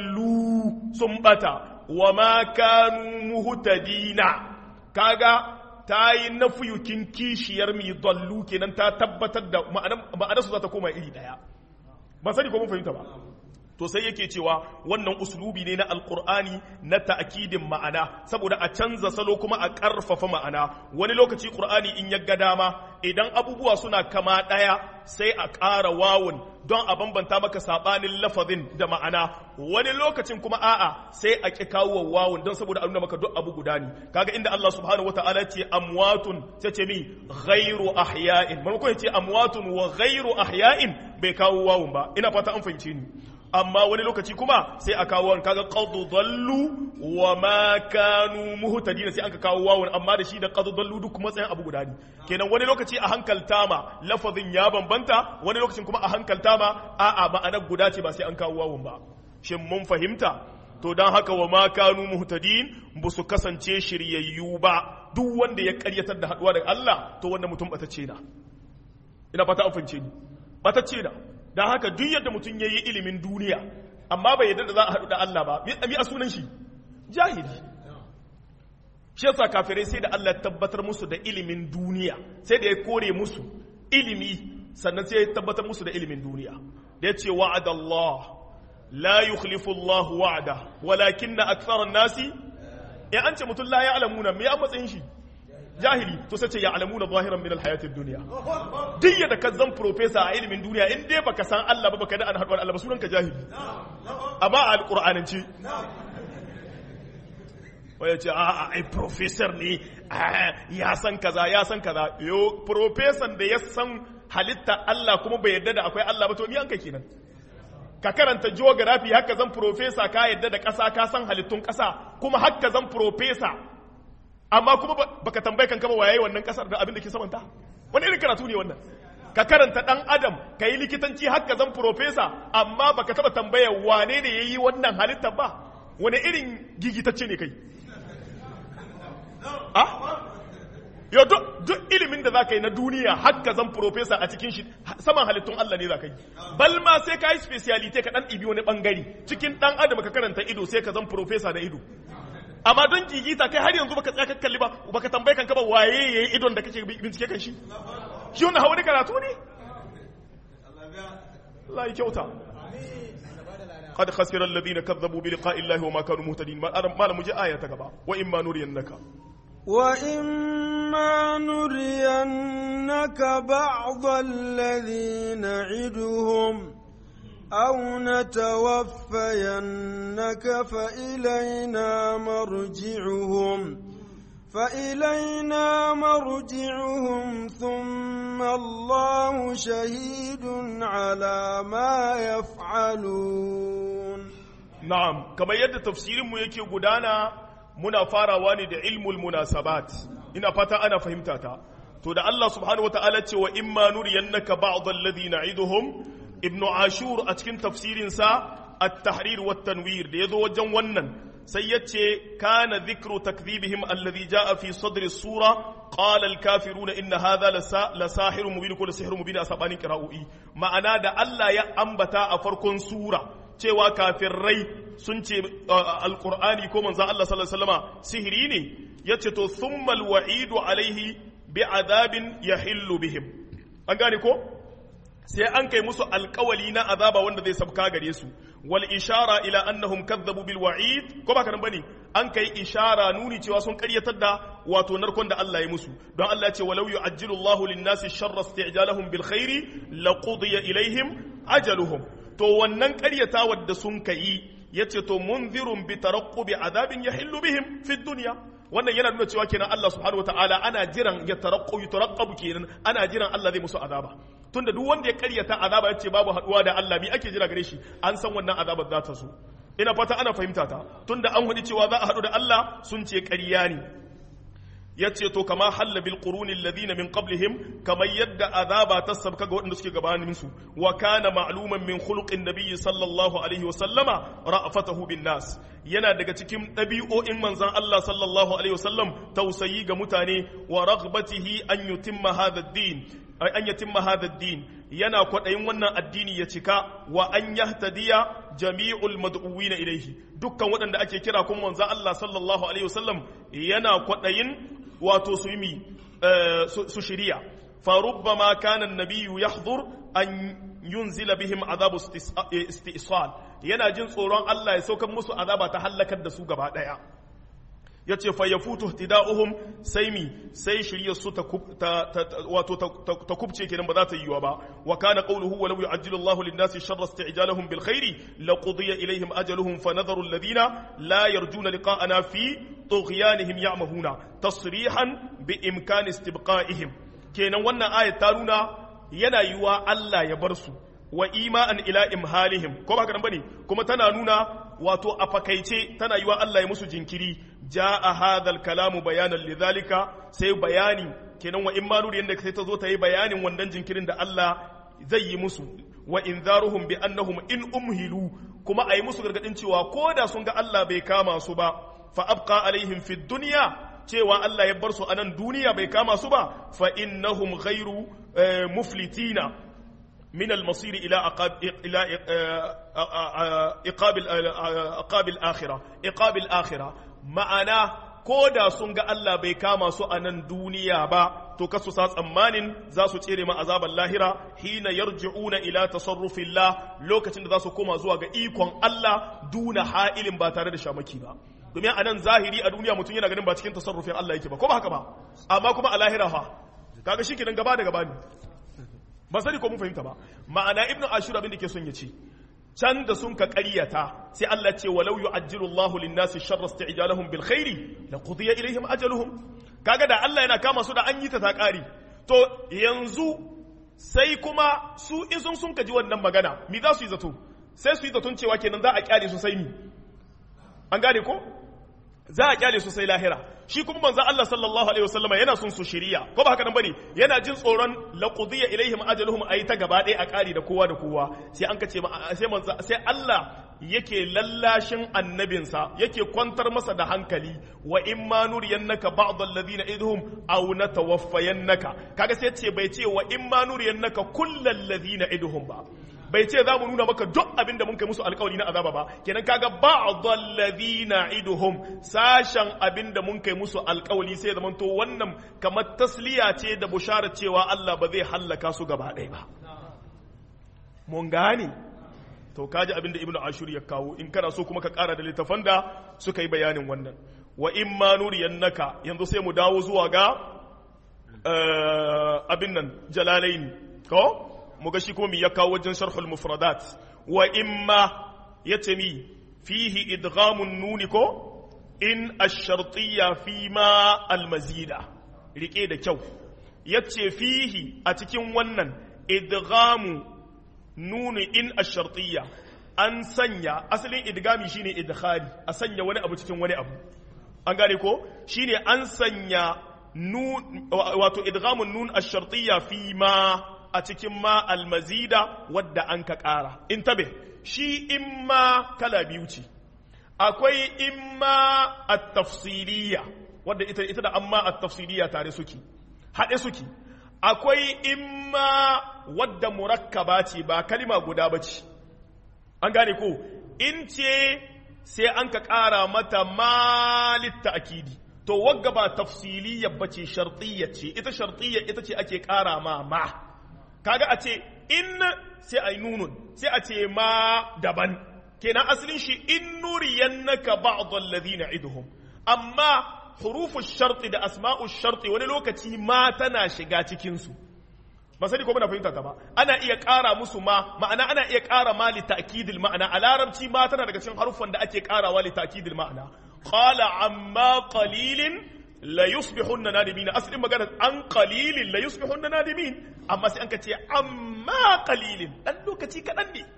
dallu sun bata wa ma kanu muhtadina kaga ta yi nafiyukin kishiyar mi dallu kenan ta tabbatar da ma'anar su za ta koma iri daya ba sani ko mun fahimta ba to sai yake cewa wannan uslubi ne na alkur'ani na ta'kidin ma'ana saboda a canza salo kuma a ƙarfafa ma'ana wani lokaci qur'ani in ya ga dama idan abubuwa suna kama ɗaya sai a ƙara wawun don a bambanta maka sabanin lafazin da ma'ana wani lokacin kuma a'a sai a ƙi kawo wawun don saboda a nuna maka duk abu guda ne kaga inda Allah subhanahu wataala ce amwatun sai ce mi ghairu ahya'in maimakon ya ce amwatun wa ghairu ahya'in bai kawo wawun ba ina fata an fahimce ni amma wani lokaci kuma sai a kawo wani kaga qad dallu wa ma kanu muhtadin sai aka kawo wawun amma da shi da qad dallu duk matsayin abu guda ne kenan wani lokaci a hankalta ma lafazin ya bambanta wani lokacin kuma a hankalta ma a'a ma'anar guda ce ba sai an kawo wawun ba shin mun fahimta to don haka wa ma kanu muhtadin ba su kasance shiryayyu ba duk wanda ya karyatar da haduwa da Allah to wanda mutum batacce na ina fata an fahimce ni batacce na don haka duk yadda mutum ya yi ilimin duniya amma bai yadda da za a haɗu da Allah ba mi a sunan shi jahili shi yasa kafirai sai da Allah ya tabbatar musu da ilimin duniya sai da ya kore musu ilimi sannan sai ya tabbatar musu da ilimin duniya da ya ce wa'adallah لا يخلف الله وعده ولكن أكثر الناس in an ce mutum la ya'lamuna me an matsayin shi jahili to sai ce ya'lamuna zahiran min alhayatid dunya duk yadda ka zan professor a ilimin duniya in dai baka san Allah ba baka da an haɗuwar Allah ba sunan ka jahili amma a alqur'anance waya ce a ai professor ne ya san kaza ya san kaza yo professor da ya san halitta Allah kuma bai yarda da akwai Allah ba to ni an kai kenan ka karanta geography haka zan profesa ka yadda da ƙasa ka san halittun ƙasa kuma haka zan profesa amma kuma baka tambaye kan kama waye wannan ƙasar da abin da ke samanta wani irin karatu ne wannan ka karanta ɗan adam ka yi likitanci haka zan profesa amma baka taba tambaya wane ne ya yi wannan halittar ba wani irin gigitacce ne kai ah yau duk ilimin da za ka yi na duniya haka zan profesa a cikin shi saman halittun Allah ne za ka yi bal ma sai ka yi specialite ka dan ibi wani bangare cikin dan adam ka karanta ido sai ka zan profesa da ido amma don gigita kai har yanzu baka tsaya kalli ba baka tambaye kanka ba waye yayi idon da kake bincike kan shi shi wannan hawa karatu ne Allah ya kyauta قد خسر الذين كذبوا بلقاء الله وما كانوا مهتدين ما لم جاء آية تقبع وإما نرينك وإما نرينك بعض الذي نعدهم أو نتوفينك فإلينا مرجعهم فإلينا مرجعهم ثم الله شهيد على ما يفعلون نعم كما يد تفسير مو يكي قدانا muna farawa ne da ilmul munasabat ina fata ana fahimta ta to da Allah subhanahu wataala ce wa imma nuriyannaka ba'd alladhi na'iduhum ibn ashur a cikin tafsirin sa at-tahrir wat tanwir da yazo wajen wannan sai yace kana dhikru takdhibihim alladhi jaa fi sadr as-sura qala al-kafiruna inna hadha la sahirun mubin kullu sihrun mubin asabanin qira'ui ma'ana da Allah ya ambata a farkon sura cewa kafirai sun ce alkur'ani ko manzan Allah sallallahu alaihi wasallama sihiri ne yace to thummal wa'idu alaihi bi azabin yahillu bihim an gane ko sai an kai musu alkawali na azaba wanda zai sabka gare su wal ishara ila annahum kadzabu bil wa'id ko ba karan bane an kai ishara nuni cewa sun karyatar da wato narkon da Allah ya musu don Allah ya ce walau yu'ajjilu Allahu lin-nasi sharra isti'jalahum bil khairi laqudiya ilaihim ajaluhum to wannan karyatawar da sun kai yace to munzirun bi tarakkubi azabin yahillu bihim fi dunya wannan yana nuna cewa kenan Allah subhanahu wataala ana jiran ya tarakku yutaraqqabu kenan ana jiran Allah zai musu azaba tunda duk wanda ya karyata azaba yace babu haduwa da Allah mi ake jira gare shi an san wannan azabar za ta zo ina fata ana fahimta ta tunda an hudi cewa za a hadu da Allah sun ce ƙarya ne yace to kama halla bil quruni alladhina min qablihim kama yadda azaba ta sabka ga waɗanda suke gabanin su wa kana ma'luman min khuluqin nabiyyi sallallahu alaihi wa sallama ra'afatahu bin nas yana daga cikin ɗabi'o'in manzon Allah sallallahu alaihi wa sallam tausayi ga mutane wa raghbatihi an yutimma hadha ad-din an yatimma hadha ad-din yana kwaɗayin wannan addini ya cika wa an yahtadiya jami'ul mad'uwina ilaihi dukkan waɗanda ake kira kuma manzon Allah sallallahu alaihi wa sallam yana kwaɗayin wato su yi su shirya farubbama kana annabiyyu yahdhur an yunzila bihim azabu istisal yana jin tsoron Allah ya saukar musu azaba ta halakar da su gaba daya yace fa yafutu ihtida'uhum sai mi sai shirya su ta wato ta kubce kenan ba za ta yiwa ba wa kana qawluhu wa law yu'ajjilu Allahu lin-nasi sharra isti'jalahum bil khairi laqudiya ilayhim ajaluhum fa nadharu alladhina la yarjuna liqa'ana fi tughyanihim ya'mahuna tasrihan bi imkani istibqa'ihim kenan wannan ayat ta nuna yana yiwa Allah ya bar su wa ima'an ila imhalihim ko ba haka nan bane kuma tana nuna wato a fakaice tana yiwa Allah ya musu jinkiri jaa hadhal kalamu bayanan lidhalika sai bayani kenan wa imma nuri yanda sai ta zo ta yi bayanin wannan jinkirin da Allah zai yi musu wa inzaruhum bi annahum in umhilu kuma ayi musu gargadin cewa ko da sun ga Allah bai kama su ba fa abqa alaihim fid dunya cewa Allah ya bar su a nan duniya bai kama su ba fa innahum ghairu muflitina min al-masir ila aqab ila iqab aqab al-akhirah iqab al-akhirah ma'ana ko da sun ga Allah bai kama su a nan duniya ba to kasu sa tsammanin za su tsere ma azaban lahira hina yarji'una ila tasarrufillah lokacin da za su koma zuwa ga ikon Allah duna ha'ilin ba tare da shamaki ba domin a nan zahiri a duniya mutum yana ganin ba cikin tasarrufin Allah yake ba ko ba haka ba amma kuma a lahira fa kaga shi kenan gaba da gaba ne ba sani ko mun fahimta ba ma'ana ibnu ashur abin da ke son ya ce can da sun ka ƙaryata sai Allah ce walau yu'ajjilu Allahu lin-nasi sharra isti'jalahum bil khairi la qudiya ilaihim ajaluhum kaga da Allah yana kama su da an yi ta ta ƙari to yanzu sai kuma su in sun sun kaji wannan magana mi za su yi zato sai su yi zaton cewa kenan za a kyale su sai mi an gane ko za a kyale su sai lahira shi kuma manzo Allah sallallahu alaihi wasallama yana son su shiriya ko ba haka nan bane yana jin tsoron laqudiya ilaihim ajaluhum ayi ta gaba ɗaya a ƙari da kowa da kowa sai an kace sai manzo sai Allah yake lallashin annabinsa yake kwantar masa da hankali wa in ma nuriyannaka ba'd alladhina idhum aw natawaffayannaka kaga sai ce bai ce wa in ma nuriyannaka kullal ladhina idhum ba bai ce za mu nuna maka duk abin da mun kai musu alkawari na azaba ba kenan kaga ba'dhal ladina iduhum sashen abin da mun kai musu alkawari sai zaman to wannan kamar tasliya ce da bushara cewa Allah ba zai hallaka su gaba ɗaya ba mun gane to kaji abin da ibnu ashur ya kawo in kana so kuma ka ƙara da littafan da suka yi bayanin wannan wa in ma nuriyannaka yanzu sai mu dawo zuwa ga abin nan jalalaini ko mu ga shi kuma mi ya kawo wajen sharhul mufradat wa imma yace mi fihi idghamun nuni ko in ash-shartiyya fi ma al-mazida rike da kyau yace fihi a cikin wannan idghamu nuni in ash-shartiyya an sanya asalin idgami shine idkhali a sanya wani abu cikin wani abu an gane ko shine an sanya nun wato idghamun nun ash-shartiyya fi ma a cikin ma almazida wadda an ka ƙara in tabe shi in ma kala biyu ce akwai in ma a tafsiriya wadda ita, ita da amma a tafsiriya tare suke haɗe suke akwai in ma wadda murakkaba ce ba kalima guda ba ce an gane ko in ce sai an ka ƙara mata malitta akidi to wagga ba tafsiliya ba ce shartiyya ce ita shartiyya ita ce ake ƙara ma ma kaga a ce in sai a yi nunun sai a ce ma daban kenan asalin shi in nuriyannaka ba'd alladhina iduhum amma hurufu sharti da asma'u sharti wani lokaci ma tana shiga cikin su ba sani ko muna fahimta ta ba ana iya ƙara musu ma ma'ana ana iya ƙara ma li ta'kidil ma'ana a larabci ma tana daga cikin harufan da ake ƙarawa li ta'kidil ma'ana qala amma qalilin la yusbihunna nadimin asalin magana an qalilin la yusbihunna nadimin amma sai an ka ce amma qalilin dan lokaci kadan ne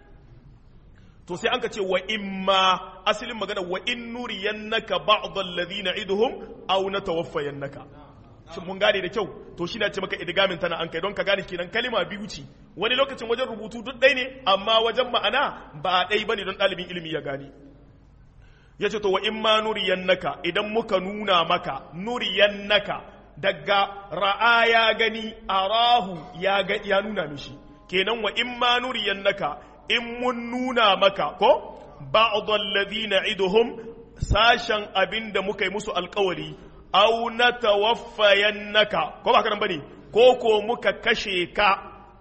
to sai an ka ce wa imma asalin magana wa in nuriyannaka ba'd alladhina iduhum aw natawaffayannaka shin mun gane da kyau to shi na ce maka idgamin tana an kai don ka gane kenan kalima biyu ce wani lokacin wajen rubutu duk ɗaya ne amma wajen ma'ana ba ɗai bane don ɗalibin ilimi ya gane ya ce to wa in ma nuriyannaka idan muka nuna maka nuriyannaka daga ra'a ya gani arahu ya ga ya nuna mishi kenan wa in ma nuriyannaka in mun nuna maka ko ba'd alladhina iduhum sashen abinda muka yi musu alkawari aw natawaffayannaka ko ba karan bane ko ko muka kashe ka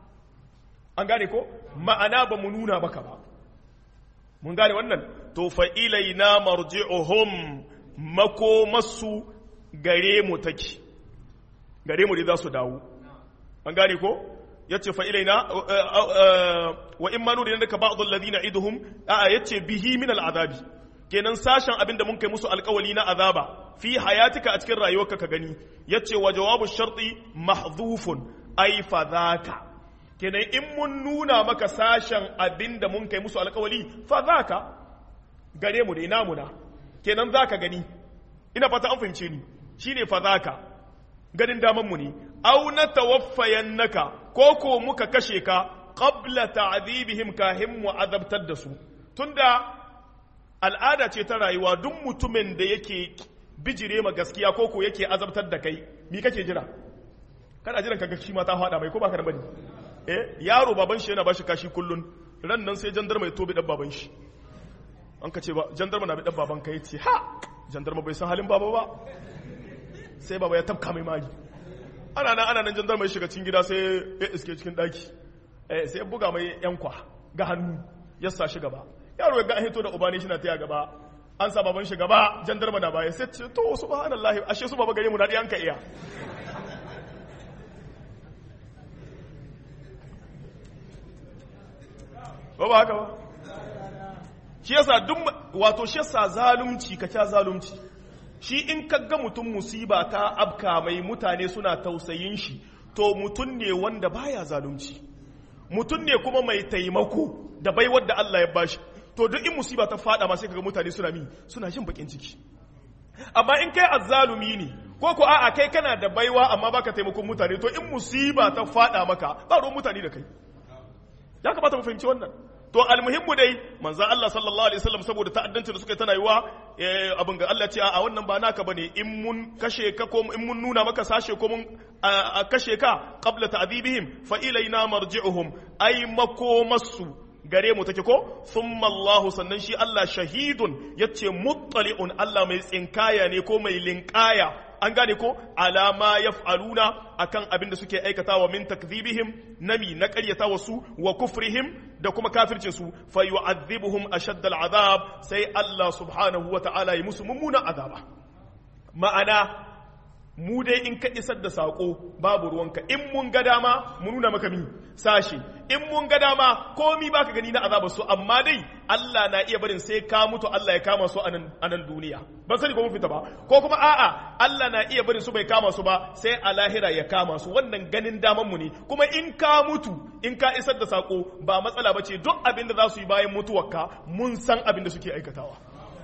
an gane ko ma'ana ba mu nuna maka ba mun gane wannan to fa ilaina marji'uhum makomasu gare mu take gare mu da za su dawo an gane ko yace fa ilaina wa in ma nuri ka ba'd alladhina iduhum a yace bihi min al'adabi kenan sashen abin da mun kai musu alkawali na azaba fi hayatika a cikin rayuwarka ka gani yace wa jawabu sharti mahdhufun ay fa dhaka kenan in mun nuna maka sashen abin da mun kai musu alkawali fa zaka gare mu da namu na kenan zaka gani ina fata an fahimce ni shine fa zaka ganin daman mu ne aw na tawaffayannaka ko ko muka kashe ka qabla ta'dhibihim kahim mu azabtar da su tunda al'ada ce ta rayuwa duk mutumin da yake bijire ma gaskiya ko ko yake azabtar da kai mi kake jira kana jiran kaga shi ma ta fada mai ko baka da bane eh yaro baban shi yana bashi kashi kullun ran nan sai jandarma ya tobe dan baban shi an ka ce ba jandarma na bi dan baban ka yace ha jandarma bai san halin baba ba sai baba ya tafka mai magi ana nan ana nan jandarma ya shiga cikin gida sai ya iske cikin daki eh sai ya buga mai yankwa ga hannu ya sa shi gaba yaro ya ga an hito da ubani shi na taya gaba an sa baban shi gaba jandarma na baya sai ce to subhanallahi ashe su baba gare mu dadi an ka iya ba ba haka ba shi yasa duk wato shi yasa zalunci ka kya zalunci shi in ka ga mutum musiba ta abka mai mutane suna tausayin shi to mutum ne wanda baya zalunci mutum ne kuma mai taimako da baiwar da Allah ya bashi to duk in musiba ta fada ma sai kaga mutane suna mi suna jin bakin ciki amma in kai azzalumi ne ko ko a'a kai kana da baiwa amma baka taimakon mutane to in musiba ta fada maka ba ruwan mutane da kai ya kamata mu fahimci wannan to almuhimmu dai manzo Allah sallallahu alaihi wasallam saboda ta'addancin da suka tana yiwa abin ga Allah ce a wannan ba naka bane in mun kashe ka ko in mun nuna maka sashe ko mun kashe ka qabla ta'dibihim fa ilaina marji'uhum ay makomasu gare mu take ko thumma Allah sannan shi Allah shahidun yace muttali'un Allah mai tsinkaya ne ko mai linkaya an gane ko alama yaf'aluna akan abin da suke aikatawa min takdhibihim nami na ƙaryata wasu wa kufrihim da kuma kafircin su fa yu'adhibuhum ashadd al'adab sai Allah subhanahu wa ta'ala yi musu mummunan azaba ma'ana mu dai in ka isar da sako babu ruwanka in mun ga dama mu nuna maka mi sashi in mun ga dama komi baka gani na azabar su amma dai Allah na iya barin sai ka mutu Allah ya kama su a nan duniya ban sani ko mun fita ba ko kuma a'a Allah na iya barin su bai kama su ba sai a lahira ya kama su wannan ganin daman mu ne kuma in ka mutu in ka isar da sako ba matsala bace duk abin da za su yi bayan mutuwarka mun san abin da suke aikatawa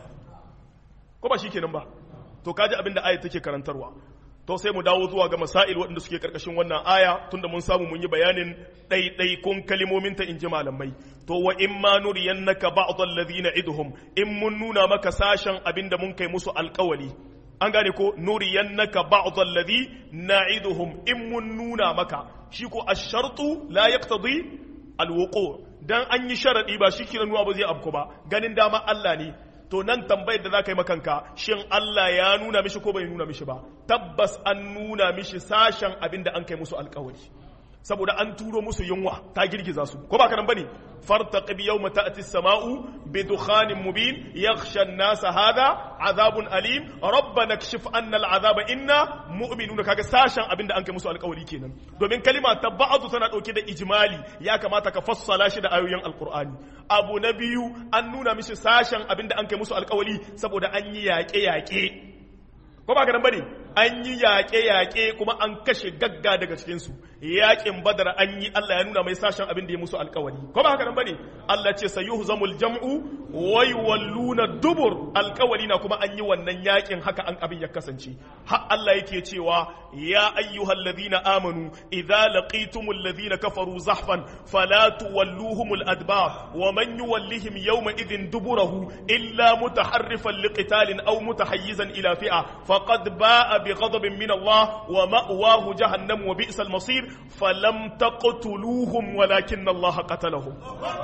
ko ba shikenan ba to kaji abin da ayat take karantarwa to sai mu dawo zuwa ga masail waɗanda suke karkashin wannan aya tunda mun samu mun yi bayanin ɗaiɗaikun kalimomin ta inji malamai to wa in ma nuriyannaka ba'd alladhina idhum in mun nuna maka sashen abinda mun kai musu alƙawali an gane ko nuriyannaka ba'd alladhi na'iduhum in mun nuna maka shi ko ash-shartu la yaqtadi al-wuqu dan an yi sharadi ba shi kiran nuwa ba zai abko ba ganin dama Allah ne to nan tambayar da za ka yi makanka shin Allah ya nuna mishi ko bai nuna mishi ba tabbas an nuna mishi sashen abin da an kai musu alkawari saboda an turo musu yunwa ta girgiza su ko ba ka nan bane fartaqib yawma ta'ti as-sama'u bi dukhanin mubin yakhsha an-nas hadha azabun alim rabbana kshif anna al-azaba inna mu'minuna kaga sashen abin da an kai musu alkawari kenan domin kalima ta ba'du tana dauke da ijmali ya kamata ka fassala shi da ayoyin alqur'ani abu na biyu an nuna mishi sashen abin da an kai musu alkawali saboda an yi yaƙe-yaƙe ko ba ka bane an yi yaƙe-yaƙe kuma an kashe gagga daga cikinsu yaƙin badar an yi Allah ya nuna mai sashen abin da ya musu alkawali ko ba haka nan bane Allah ce sayuhu zamul jam'u wai walluna dubur alkawali na kuma an yi wannan yaƙin haka an abin ya kasance har Allah yake cewa ya ayyuhal ladina amanu idza laqitumul ladina kafaru zahfan fala tuwalluhumul adbar wa man yuwallihim yawma idhin duburahu illa mutaharrifan liqitalin aw mutahayyizan ila fi'a faqad ba'a bighadabin min Allah wa ma'wahu jahannam wa bi'sal masir falam taqtuluhum walakinna Allah qatalahum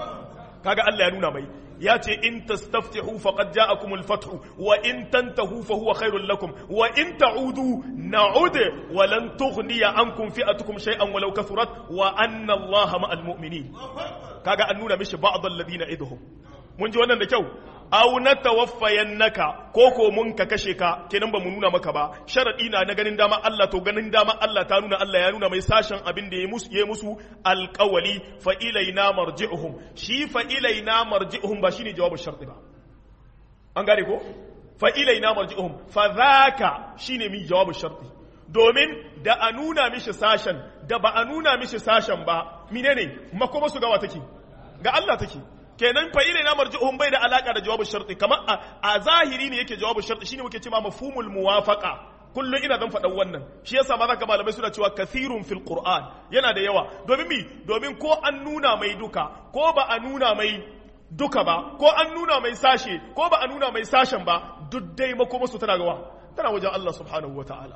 kaga Allah ya nuna mai ya ce in tastaftihu faqad ja'akumul fathu wa in tantahu fa huwa khairul lakum wa in ta'udu na'ud wa lan tughniya ankum fi'atukum shay'an walau kathurat wa anna Allah ma'al mu'minin kaga an nuna mishi ba'd alladhina idhum mun ji wannan da kyau aw natawaffayannaka ko ko mun ka kashe ka kenan ba mu nuna maka ba sharadi na na ganin dama Allah to ganin dama Allah ta nuna Allah ya nuna mai sashen abin da ya musu ya musu alqawli fa ilaina marji'uhum shi fa ilaina marji'uhum ba shine jawabin sharti ba an gane ko fa ilaina marji'uhum fa dhaka shine mi jawabin sharti domin da a nuna mishi sashen da ba a nuna mishi sashen ba menene makoma su gawa take ga Allah take kenan fa ilai na marji'uhum bai da alaka da jawabin sharti kamar a zahiri ne yake jawabin sharti shine muke cewa mafhumul muwafaqa kullum ina zan faɗan wannan shi yasa ma zaka malamai suna cewa kathirun fil qur'an yana da yawa domin mi domin ko an nuna mai duka ko ba a nuna mai duka ba ko an nuna mai sashe ko ba a nuna mai sashen ba duk dai makoma su tana gawa tana wajen Allah subhanahu wataala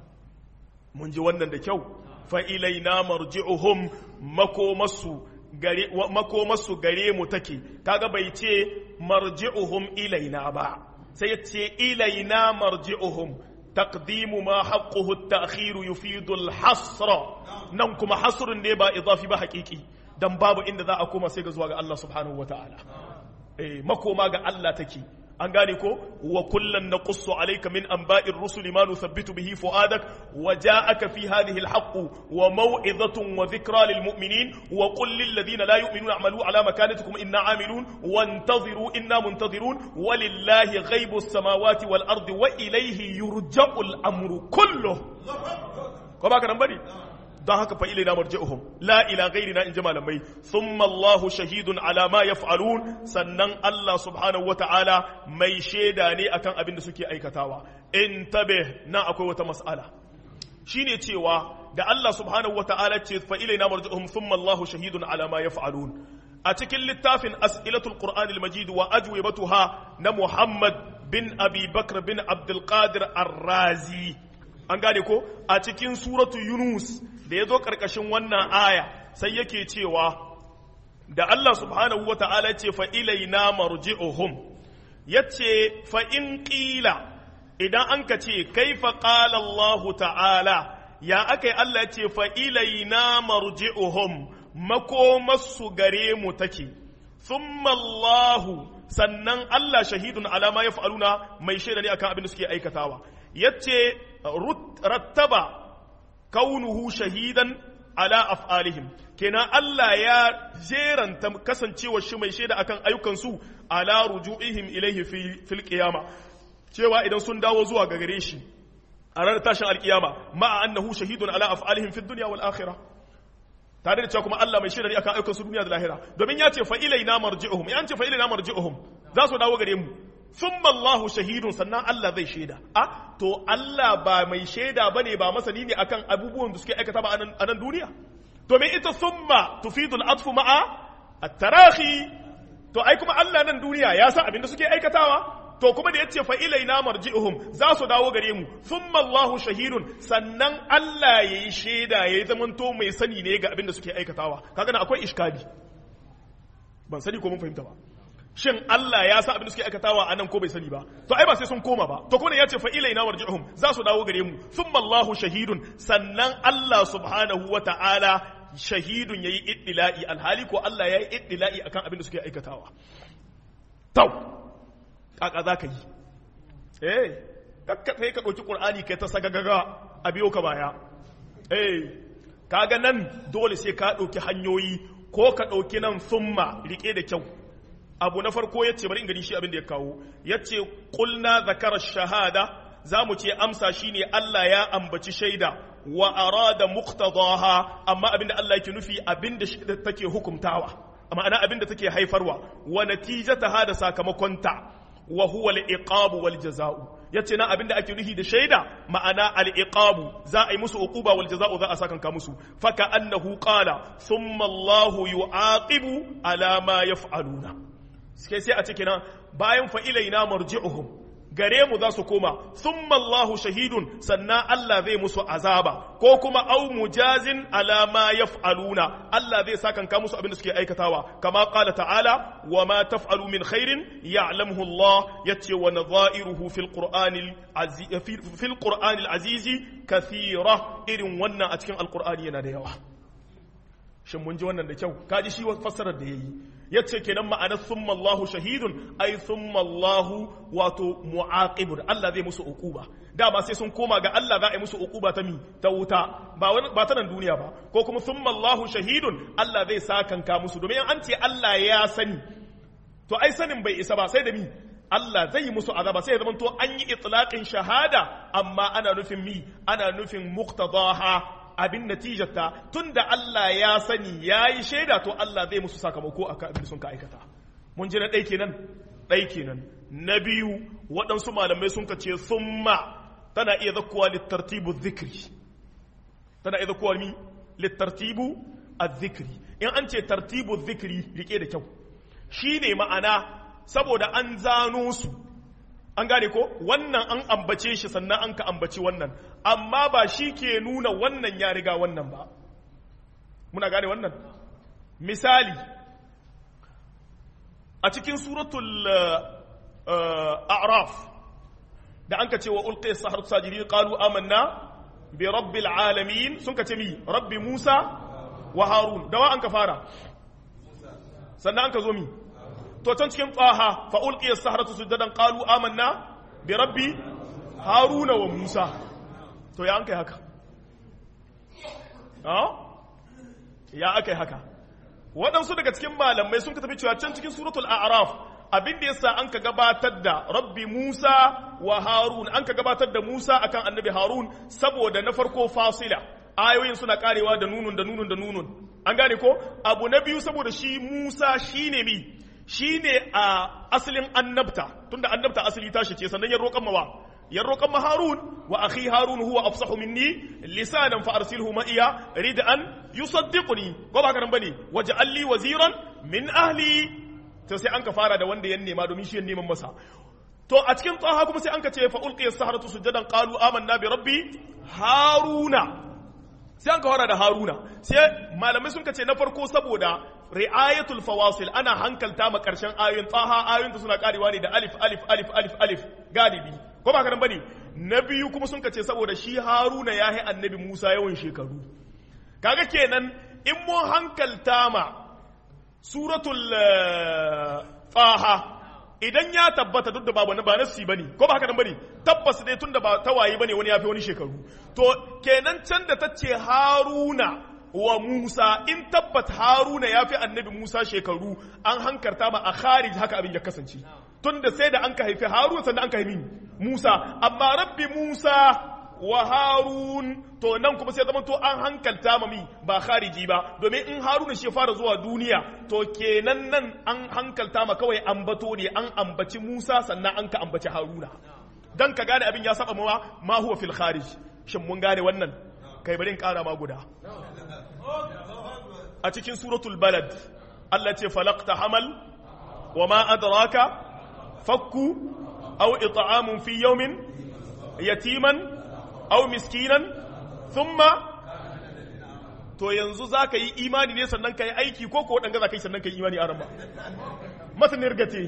mun ji wannan da kyau fa ilaina marji'uhum makomasu gare makomasu gare mu take kaga bai ce marji'uhum ilaina ba sai ya ce ilaina marji'uhum taqdimu ma haqquhu at-ta'khir yufidu al-hasr nan kuma hasrun ne ba idafi ba haqiqi dan babu inda za a koma sai ga zuwa ga Allah subhanahu wataala eh makoma ga Allah take an gane ko wa kullan naqussu alayka min anba'ir rusul ma nuthabbitu bihi fuadak wa ja'aka fi hadhihi alhaq wa maw'izatun wa dhikra lil mu'minin wa qul lil ladina la yu'minuna a'malu ala makanatikum inna 'amilun wantaziru inna muntazirun walillahi ghaibus samawati wal ardi wa ilayhi yurja'u al amru kulluhu ko ba ka nan bane don haka fa ilaina marji'uhum la ila ghairina in ji malamai thumma Allahu shahidun ala ma yaf'alun sannan Allah subhanahu wata'ala mai shaida ne akan abin da suke aikatawa in tabe na akwai wata mas'ala shine cewa da Allah subhanahu wata'ala ce fa ilaina marji'uhum thumma Allahu shahidun ala ma yaf'alun a cikin littafin as'ilatul qur'anil majid wa ajwibatuha na Muhammad bin Abi Bakr bin Abdul Qadir Ar-Razi an gane ko a cikin suratu Yunus da ya zo ƙarƙashin wannan aya sai yake cewa da Allah subhanahu wa ta'ala ce fa ilaina marji'uhum ya ce fa in ƙila idan an ka ce kaifa ƙala Allah ta'ala ya aka yi Allah ce fa ilaina marji'uhum makomarsu gare mu take thumma Allah sannan Allah shahidun alama ya fa'aluna mai shaida ne akan abin da suke aikatawa yace rattaba kaunuhu shahidan ala af'alihim kenan Allah ya jeranta kasancewar shi mai shaida akan ayyukansu ala ruju'ihim ilaihi fil qiyama cewa idan sun dawo zuwa ga gare shi a ranar tashin alkiyama ma'a annahu shahidun ala af'alihim fid dunya wal akhirah tare da cewa kuma Allah mai shaida ne akan ayyukansu duniya da lahira domin ya ce fa ilaina marji'uhum ya ce fa ilaina marji'uhum za su dawo gare mu thumma Allahu shahidun sannan Allah zai shaida a to Allah ba mai shaida bane ba masani ne akan abubuwan da suke aikata ba a nan duniya domin ita thumma tufidu al-atfu ma'a at-tarahi to ai kuma Allah nan duniya ya san abin da suke aikatawa to kuma da yace fa ilaina marji'uhum za su dawo gare mu thumma Allahu shahidun sannan Allah yayi shaida yayi zamanto mai sani ne ga abin da suke aikatawa kaga na akwai iskali ban sani ko mun fahimta ba shin Allah ya sa abin da suke aikatawa a nan ko bai sani ba to ai ba sai sun koma ba to kuma ya ce fa ilaina warji'uhum za su dawo gare mu thumma Allahu shahidun sannan Allah subhanahu wa ta'ala shahidun yayi iddila'i alhali ko Allah yayi iddila'i akan abin da suke aikatawa tau kaka zaka yi eh kakka sai ka dauki qur'ani kai ta sagagaga a biyo ka baya eh kaga nan dole sai ka dauki hanyoyi ko ka dauki nan thumma rike da kyau abu na farko ya ce bari in gani shi abin da ya kawo ya ce ƙulna zakara shahada za mu ce amsa shi ne Allah ya ambaci shaida wa arada muqtadaha amma abin da Allah yake nufi abin da shaida take hukumtawa ma'ana abin da take haifarwa wa natijataha da sakamakonta wa huwa al-iqabu wal jaza'u yace na abin da ake nufi da shaida ma'ana al-iqabu za a yi musu uquba wal jaza'u za a sakanka musu faka annahu qala thumma Allahu yu'aqibu ala ma yaf'aluna sai sai a cikin bayan fa'ilaina marji'uhum gare mu za su koma thumma Allahu shahidun sannan Allah zai musu azaba ko kuma au mujazin ala ma yaf'aluna Allah zai sakan ka musu abin da suke aikatawa kama qala ta'ala wa ma taf'alu min khairin ya'lamuhu Allah yace wa nadha'iruhu fil qur'anil aziz fil qur'anil aziz kathira irin wannan a cikin alqur'ani yana da yawa shin mun ji wannan da kyau kaji shi fassarar da yayi yace kenan ma'anar summa Allahu shahidun ai summa Allahu wato mu'aqibun Allah zai musu uquba dama sai sun koma ga Allah za a yi musu uquba ta mi ta wuta ba wani ba ta nan duniya ba ko kuma summa Allahu shahidun Allah zai sakanka musu domin an ce Allah ya sani to ai sanin bai isa ba sai da mi Allah zai yi musu azaba sai ya zama to an yi itlaqin shahada amma ana nufin mi ana nufin muqtadaha abin natijarta tunda Allah ya sani yayi shaida to Allah zai musu sakamako akan abin sun ka aikata mun ji na ɗai kenan ɗai kenan na biyu waɗansu malamai sun ka ce summa tana iya zakkuwa littartibu zikri tana iya zakkuwa mi littartibu azzikri in an ce tartibu zikri rike da kyau shine ma'ana saboda an zano su an gane ko wannan an ambace shi sannan an ka ambaci wannan amma ba shi ke nuna wannan ya riga wannan ba muna gane wannan misali a cikin suratul a'raf da an ka ce wa ulqi sahar sajidin qalu amanna bi rabbil alamin sun ka ce mi rabbi musa wa harun dawa an ka fara sannan an ka zo mi to can cikin tsaha fa ulqi saharatu sujadan qalu amanna bi rabbi haruna wa musa to ya an kai haka ya aka yi haka waɗansu daga cikin malamai sun ka tafi cewa can cikin suratul a'raf abin da yasa an ka gabatar da rabbi musa wa harun an ka gabatar da musa akan annabi harun saboda na farko fasila ayoyin suna karewa da nunun da nunun da nunun an gane ko abu na biyu saboda shi musa shine mi shine a asalin annabta tunda annabta asali tashi ce sannan ya roƙan mawa ya roƙan harun wa akhi harun huwa afsahu minni lisanan fa arsilhu ma iya rid'an yusaddiquni ko ba karan bane waj'al li waziran min ahli to sai an ka fara da wanda ya nema domin shi ya neman masa to a cikin tsaha kuma sai an ka ce fa ulqiya saharatu sujadan qalu amanna bi rabbi haruna sai an ka fara da haruna sai malamai sun ka ce na farko saboda ri'ayatul fawasil ana hankalta ma karshen ayoyin tsaha ayoyin suna karewa ne da alif alif alif alif alif galibi ko ba karan bane na biyu kuma sun ka ce saboda shi haruna ya yi annabi musa yawan shekaru kaga kenan in mun hankalta ma suratul tsaha idan ya tabbata duk da ba wani ba nasi bane ko ba haka nan bane tabbas dai tunda ba tawaye bane wani yafi wani shekaru to kenan can da tace haruna wa Musa in tabbat haruna yafi annabi Musa shekaru an hankarta ma a kharij haka abin ya kasance tunda sai da an ka haifi haruna sannan an ka haifi Musa amma rabbi Musa wa harun to nan kuma sai zama to an hankalta mami ba khariji ba domin in haruna shi fara zuwa duniya to kenan nan an hankalta ma kawai ambato ne an ambaci musa sannan an ka ambaci haruna dan ka gane abin ya saba mawa ma huwa fil kharij shin mun gane wannan kai bari in kara ma guda a cikin suratul balad Allah ce falaqta hamal wa ma adraka fakku aw it'amun fi yawmin yatiman aw miskinan thumma to yanzu za ka yi imani ne sannan ka yi aiki ko ko waɗanga za ka yi sannan ka yi imani a ramba masanir gate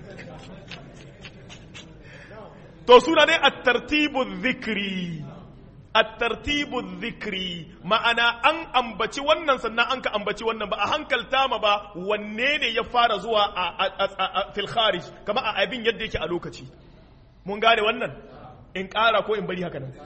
to suna ne a tartibu zikiri a tartibu zikiri ma'ana an ambaci wannan sannan an ka ambaci wannan ba a hankalta ma ba wanne ne ya fara zuwa a filkharij kama a abin yadda yake a lokaci mun gane wannan in ƙara ko in bari haka nan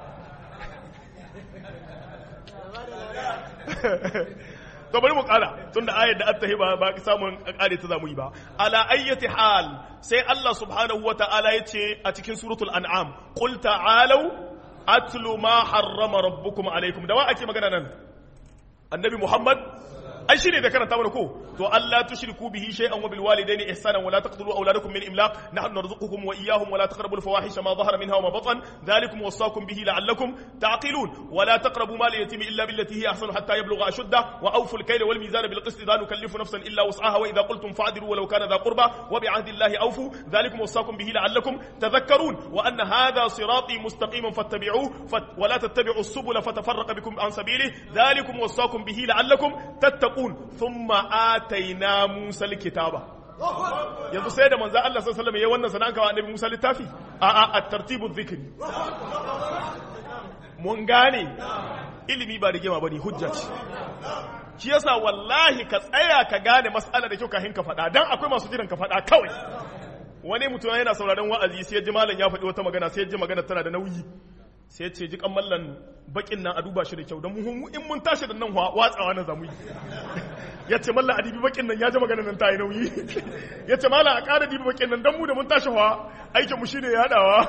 to bari mu kara tunda ayar da attahi ba ba samun kare ta zamu yi ba ala ayyati hal sai Allah subhanahu wataala yace a cikin suratul an'am qul ta'alu atlu ma harrama rabbukum alaikum da wa ake magana nan annabi muhammad ai shine da karanta mana ko to Allah tushriku bihi shay'an wa bil walidayni ihsanan wa la taqtulu awladakum min imlaq nahnu narzuqukum wa iyyahum wa la taqrabu al fawahisha ma dhahara minha wa ma batan dhalikum wasaqakum bihi la'allakum taqilun wa la taqrabu mal yatim illa billati hiya ahsanu hatta yablugha ashudda wa awfu al kayla wal mizana bil qist la nukallifu nafsan illa wus'aha wa idha qultum fa'dilu walau kana dha qurba wa bi 'ahdi allahi awfu dhalikum wasaqakum bihi la'allakum tadhakkarun wa anna hadha sirati mustaqiman fattabi'uhu wa la tattabi'u as-subula fatafarraqa bikum an sabilihi dhalikum wasaqakum bihi la'allakum tattaqun yattaqun thumma ataina Musa alkitaba yanzu sai da manzo Allah sallallahu alaihi wasallam yayin wannan sanan kawo annabi Musa littafi a a at-tartibu dhikri mun gane ilimi ba rigima bane hujja ce shi yasa wallahi ka tsaya ka gane mas'ala da kyau kafin ka faɗa dan akwai masu jiran ka faɗa kawai wani mutum yana sauraron wa'azi sai ya ji malam ya faɗi wata magana sai ya ji magana tana da nauyi sai ce ji mallan bakin nan a duba shi da kyau don mu in mun tashi da nan watsawa na zamu yi ya ce mallan a dibi bakin nan ya ji maganar nan ta yi nauyi ya ce mallan a ƙara dibi bakin nan don mu da mun tashi wa aikin mu shine yaɗawa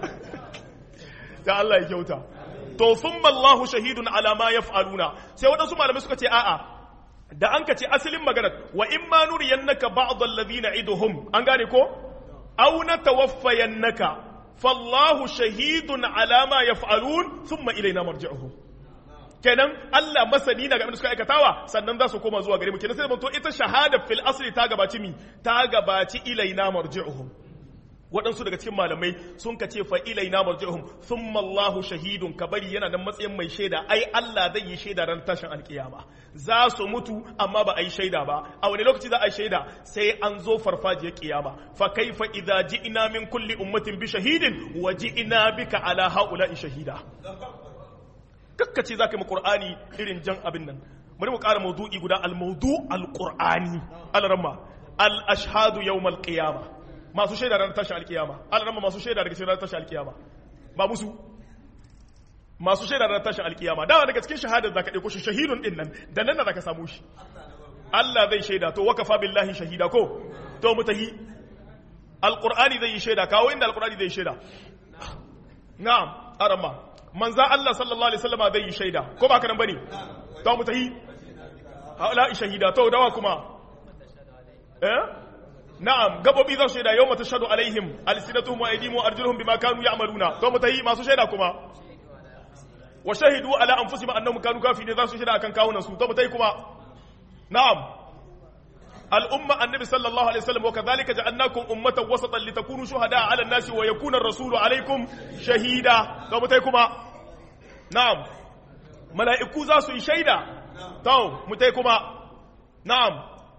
ya Allah ya kyauta to thumma Allahu shahidun ala ma yaf'aluna sai waɗansu malamai suka ce a'a da an ka ce asalin maganar wa in ma nuriyannaka ba'd alladhina iduhum an gane ko aw natawaffayannaka fallahu shahidun ala ma yaf'alun thumma ilayna marji'uhum kenan Allah masani na game da suka aikatawa sannan za su koma zuwa gare mu kenan sai to ita shahada fil asli ta gabaci mi ta gabaci ilaina marji'uhum waɗansu daga cikin malamai sun ka ce fa'ilai na marji'uhum sun mallahu shahidun ka bari yana nan matsayin mai shaida ai Allah zai yi shaida ran tashin alkiyama za su mutu amma ba a yi shaida ba a wani lokaci za a yi shaida sai an zo farfajiyar kiyama fa kaifa idza ji'na min kulli ummatin bi shahidin wa ji'na bika ala haula'i shahida kakkace zaka yi qur'ani irin jan abin nan bari mu ƙara maudu'i guda al-mawdu al-qur'ani al-ramma al-ashhadu yawm al-qiyamah masu shaida ranar tashin alkiyama alarama masu shaida daga cikin ranar tashin alkiyama ba musu masu shaida ranar tashin alkiyama dawa daga cikin shahadar zaka ɗauko shi shahidun ɗin nan da nan zaka samu shi Allah zai shaida to wakafa billahi shahida ko to mutahi alqur'ani zai yi shaida kawo inda alqur'ani zai yi shaida na'am arama manza Allah sallallahu alaihi wasallam zai yi shaida ko ba kana bane to mutahi haula shahida to dawa kuma eh na'am gabobi za su shaida yau mata shaɗu alaihim alsinatuhum wa aydihim wa arjuluhum bima kanu ya'maluna to mutahi masu shaida kuma wa shahidu ala anfusihim annahum kanu kafirin za su shaida akan kawunan su to mutahi kuma na'am al'umma annabi sallallahu alaihi wasallam wa kadhalika ja'alnakum ummatan wasatan litakunu shuhada'a 'ala an-nasi wa yakuna ar-rasulu 'alaykum shahida to mutai kuma na'am mala'iku za su yi shaida to mutai kuma na'am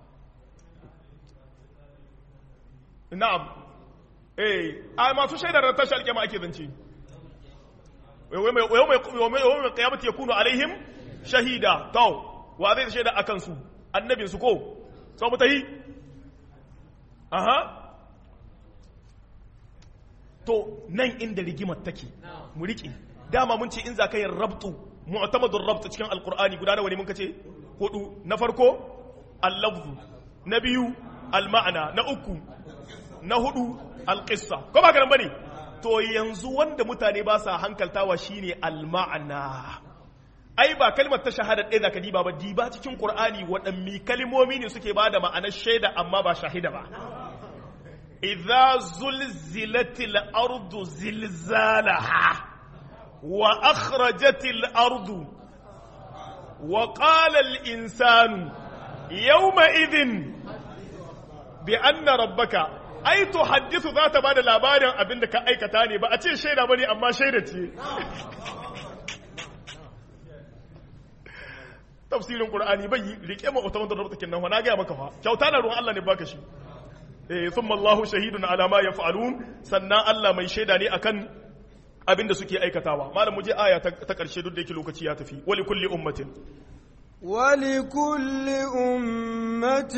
na'am eh a masu shaidar ran tashi alkiyama ake zance yau mai kiyamata ya kunu alaihim shahida to wa zai shaida akan su annabin su ko sau mu tahi aha to nan inda rigimar take mu riƙe dama mun ce in za ka yin rabtu mu'tamadun rabtu cikin alkur'ani guda nawa ne mun kace hudu na farko al-lafzu na biyu al-ma'ana na uku na hudu alƙissa ko ba ganin bane to yanzu wanda mutane ba sa hankaltawa shine alma'ana ai ba kalmar ta shahada ɗaya zaka diba ba diba cikin qur'ani waɗanne kalmomi ne suke bada ma'anar shaida amma ba shahida ba idza zulzilatil ardu zilzalaha wa akhrajatil ardu wa qala al insanu yawma idhin bi anna rabbaka ai to hadithu za ta bada labarin abin da ka aikata ne ba a ce shaida bane amma shaida ce tafsirin qur'ani bai rike ma automan da rubuta kinnan na ga maka fa kyauta na ruwan Allah ne baka shi eh thumma Allahu shahidun ala ma yaf'alun sannan Allah mai shaida ne akan abin da suke aikatawa malam mu je aya ta karshe duk da yake lokaci ya tafi wali kulli ummatin ولكل أمة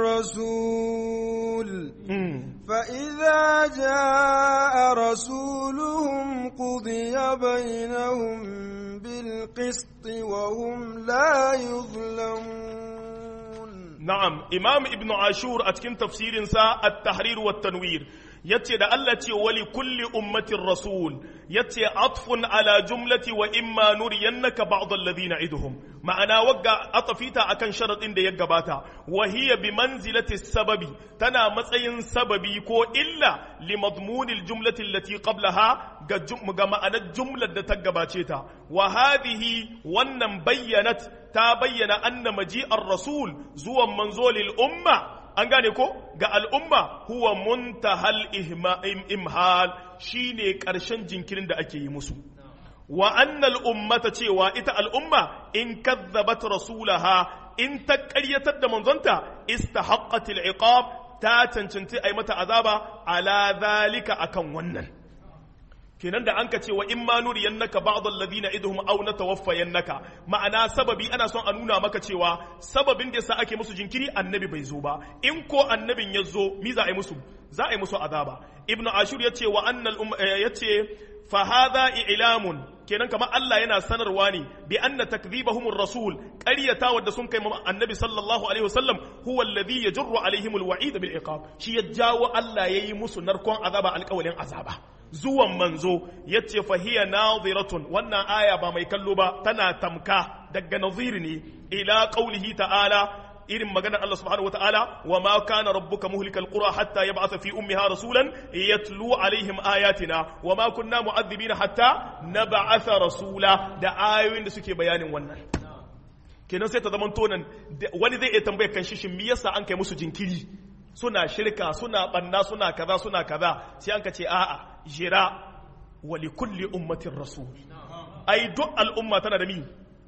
رسول فإذا جاء رسولهم قضي بينهم بالقسط وهم لا يظلمون نعم إمام ابن عاشور أتكن تفسير سا التحرير والتنوير yace da Allah ce wali kulli ummatin rasul yace atfun ala jumlati wa imma nuriyannaka ba'd alladhina iduhum ma'ana wagga atafita akan sharadin da ya gabata wa hiya bi manzilati sababi tana matsayin sababi ko illa li madmunil jumlati allati qablaha ga ga ma'anar jumlar da ta gabace ta wa hadhihi wannan bayyanat ta bayyana anna maji'ar rasul zuwan manzo lil umma an gane ko ga al'umma huwa muntahal imhal shine ƙarshen jinkirin da ake yi musu wa annal ummata cewa ita al'umma in kazzabat rasulaha in ta ƙaryatar da manzonta istahaqqatil iqab ta cancanci ai mata azaba ala zalika akan wannan kenan da an ka ce wa in ma nuriyannaka ba'd alladhina idhum aw natawaffayannaka ma'ana sababi ana son a nuna maka cewa sababin da yasa ake musu jinkiri annabi bai zo ba in ko annabin ya zo mi za a yi musu za a yi musu azaba ibnu ashur yace wa annal yace fa hadha i'lamun kenan kamar Allah yana sanarwa ne bi anna takdhibahumur rasul qaryata wadda sun kai annabi sallallahu alaihi wasallam huwa alladhi yajru alaihimul wa'id bil iqab shi ya jawo Allah yayi musu narkon azaba alƙawalin azaba zuwan manzo yace fahiya nadhiratun wannan aya ba mai kallo ba tana tamka daga nazir ne ila qaulihi ta'ala irin maganar Allah subhanahu wa ta'ala wa ma kana rabbuka muhlikal qura hatta yab'atha fi ummiha rasulan yatlu alaihim ayatina wa ma kunna mu'adhibina hatta nab'atha rasula da ayoyin da suke bayanin wannan kenan sai ta zaman tonan wani zai iya tambayar kan shin me yasa an kai musu jinkiri suna shirka suna banna suna kaza suna kaza sai an ka ce a'a jira wa li kulli ummatin rasul ai duk al'umma tana da mi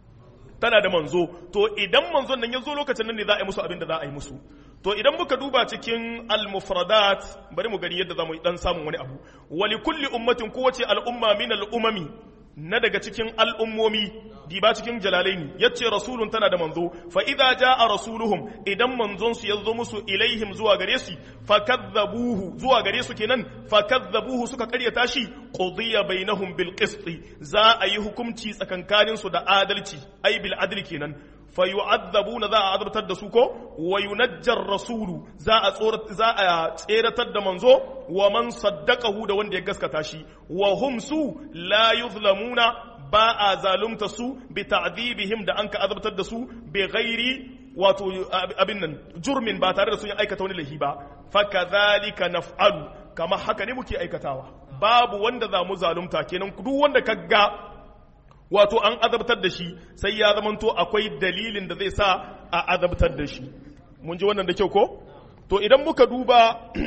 tana da manzo to idan manzon nan ya zo lokacin nan ne za a yi musu abin da za a yi musu to idan muka duba cikin al-mufradat bari mu gani yadda za mu dan samun wani abu wali kulli ummatin kowace al'umma min al'umami na daga cikin al'ummomi diba cikin jalalaini yace rasulun tana da manzo fa idza jaa rasuluhum idan manzon su yazo musu ilaihim zuwa gare su fakadzabuhu zuwa gare su kenan fakadzabuhu suka karyata shi qudiya bainahum bil qist za a yi hukunci tsakankanin su da adalci ai bil adli kenan fayu'adzabuna za a azabtar da su ko wa yunajjar rasulu za a za a tseratar da manzo wa man saddaqahu da wanda ya gaskata shi wa hum su la yuzlamuna ba a zalumta su bi ta'dhibihim da anka azabtar da su bi ghairi wato abin nan jurmin ba tare da sun aikata wani lahi ba fa kadhalika naf'alu kama haka ne muke aikatawa babu wanda za mu zalunta kenan duk wanda kaga wato an azabtar da shi sai ya zamanto akwai dalilin da zai sa a azabtar da shi mun ji wannan da kyau ko to idan muka duba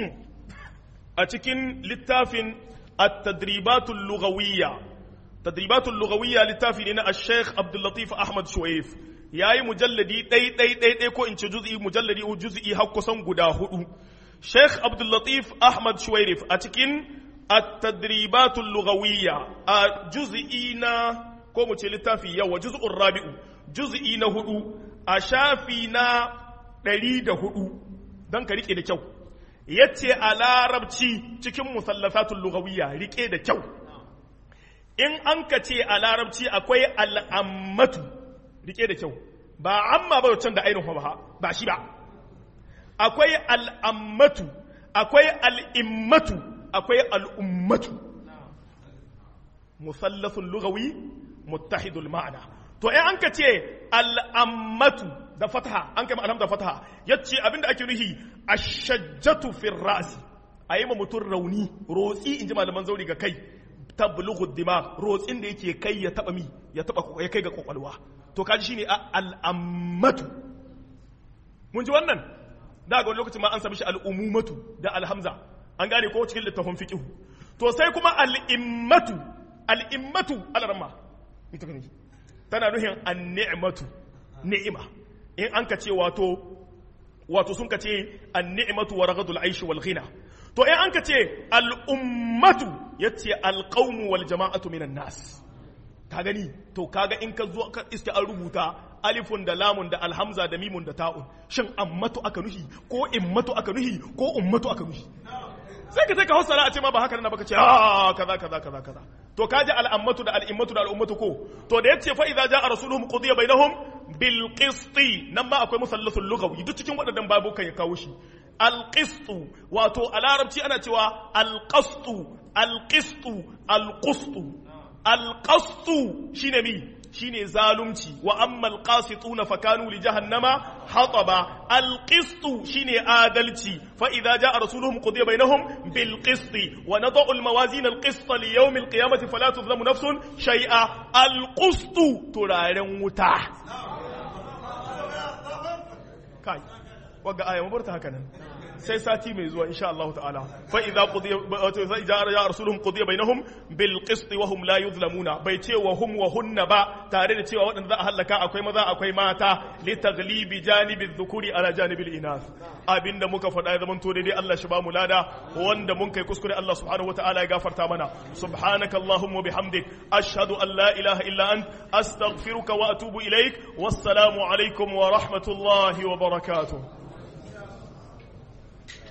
a cikin littafin at-tadribatul lughawiyya tadribatul lughawiyya littafi ne na al-sheikh Abdul Latif Ahmad Shuaif yayi mujalladi ɗai ɗai ɗai ɗai ko in ce juz'i mujalladi juz'i har kusan guda hudu Sheikh Abdul Latif Ahmad Shuaif a cikin at-tadribatul lughawiyya a juz'i na ko mu ce littafi yawa juz'ur rabi'u juz'i na hudu a shafi na ɗari da hudu don ka rike da kyau yace a larabci cikin musallasatul lughawiyya rike da kyau in an ka ce a larabci akwai al'ammatu rike da kyau ba amma ba can da ainihin ba ba shi ba akwai al'ammatu akwai al'immatu akwai al'ummatu musallasun lugawi muttahidul ma'ana to in an ka ce al'ammatu da fataha an kai ma'alam da fataha yace abinda ake nuhi ashajjatu fil ra'si ayi ma mutum rauni rotsi in ji malaman zauri ga kai tablughu dimag rotsin da yake kai ya taba mi ya taba ya kai ga kwakwalwa to kaji shine al'ammatu mun ji wannan da ga lokacin ma an sami shi al'umumatu da alhamza an gane ko cikin littafin fiqh to sai kuma al'immatu al'immatu alarma ita kan tana nuhin an-ni'matu ni'ima in an ka ce wato wato sun ka ce an-ni'matu wa raghadul aishi wal ghina to in an ka ce al'ummatu yace al-qawmu wal jama'atu minan nas ka gani to kaga in ka zo ka iske an rubuta alifun da lamun da alhamza da mimun da ta'un shin ammatu aka nuhi ko immatu aka nuhi ko ummatu aka nuhi sai ka sai ka hausara a ce ma ba haka nan baka ce ah kaza kaza kaza kaza to kaji al'ammatu da al'immatu da al'ummatu ko to da yace fa idza jaa rasuluhum qudiya bainahum bil qisti nan ma akwai musallasul lughawi duk cikin wadannan babu kan ya kawo shi al qistu wato a larabci ana cewa al qastu al qistu al qustu al qastu shine mi shine zalunci wa ammal qasituna fakanu li jahannama hataba al qistu shine adalci fa idza jaa rasuluhum qudiya bainahum bil qisti wa nad'u al mawazin al qist li yawm al qiyamati fala tuzlamu nafsun shay'a al qistu turaren wuta kai waga aya mabarta haka nan sai sati mai zuwa insha Allah ta'ala fa idza qudiya wato fa idza ya rasuluhum qudiya bainahum bil qist wa hum la yuzlamuna bai ce wa hum wa hunna ba tare da cewa waɗanda za a halaka akwai maza akwai mata li taglibi janibi dhukuri ala janibil inath abinda muka faɗa ya zaman to daidai Allah shi ba mu lada wanda mun kai kuskure Allah subhanahu wataala ya gafarta mana subhanaka allahumma bihamdik ashhadu an la ilaha illa ant astaghfiruka wa atubu ilaik wassalamu alaikum wa rahmatullahi wa barakatuh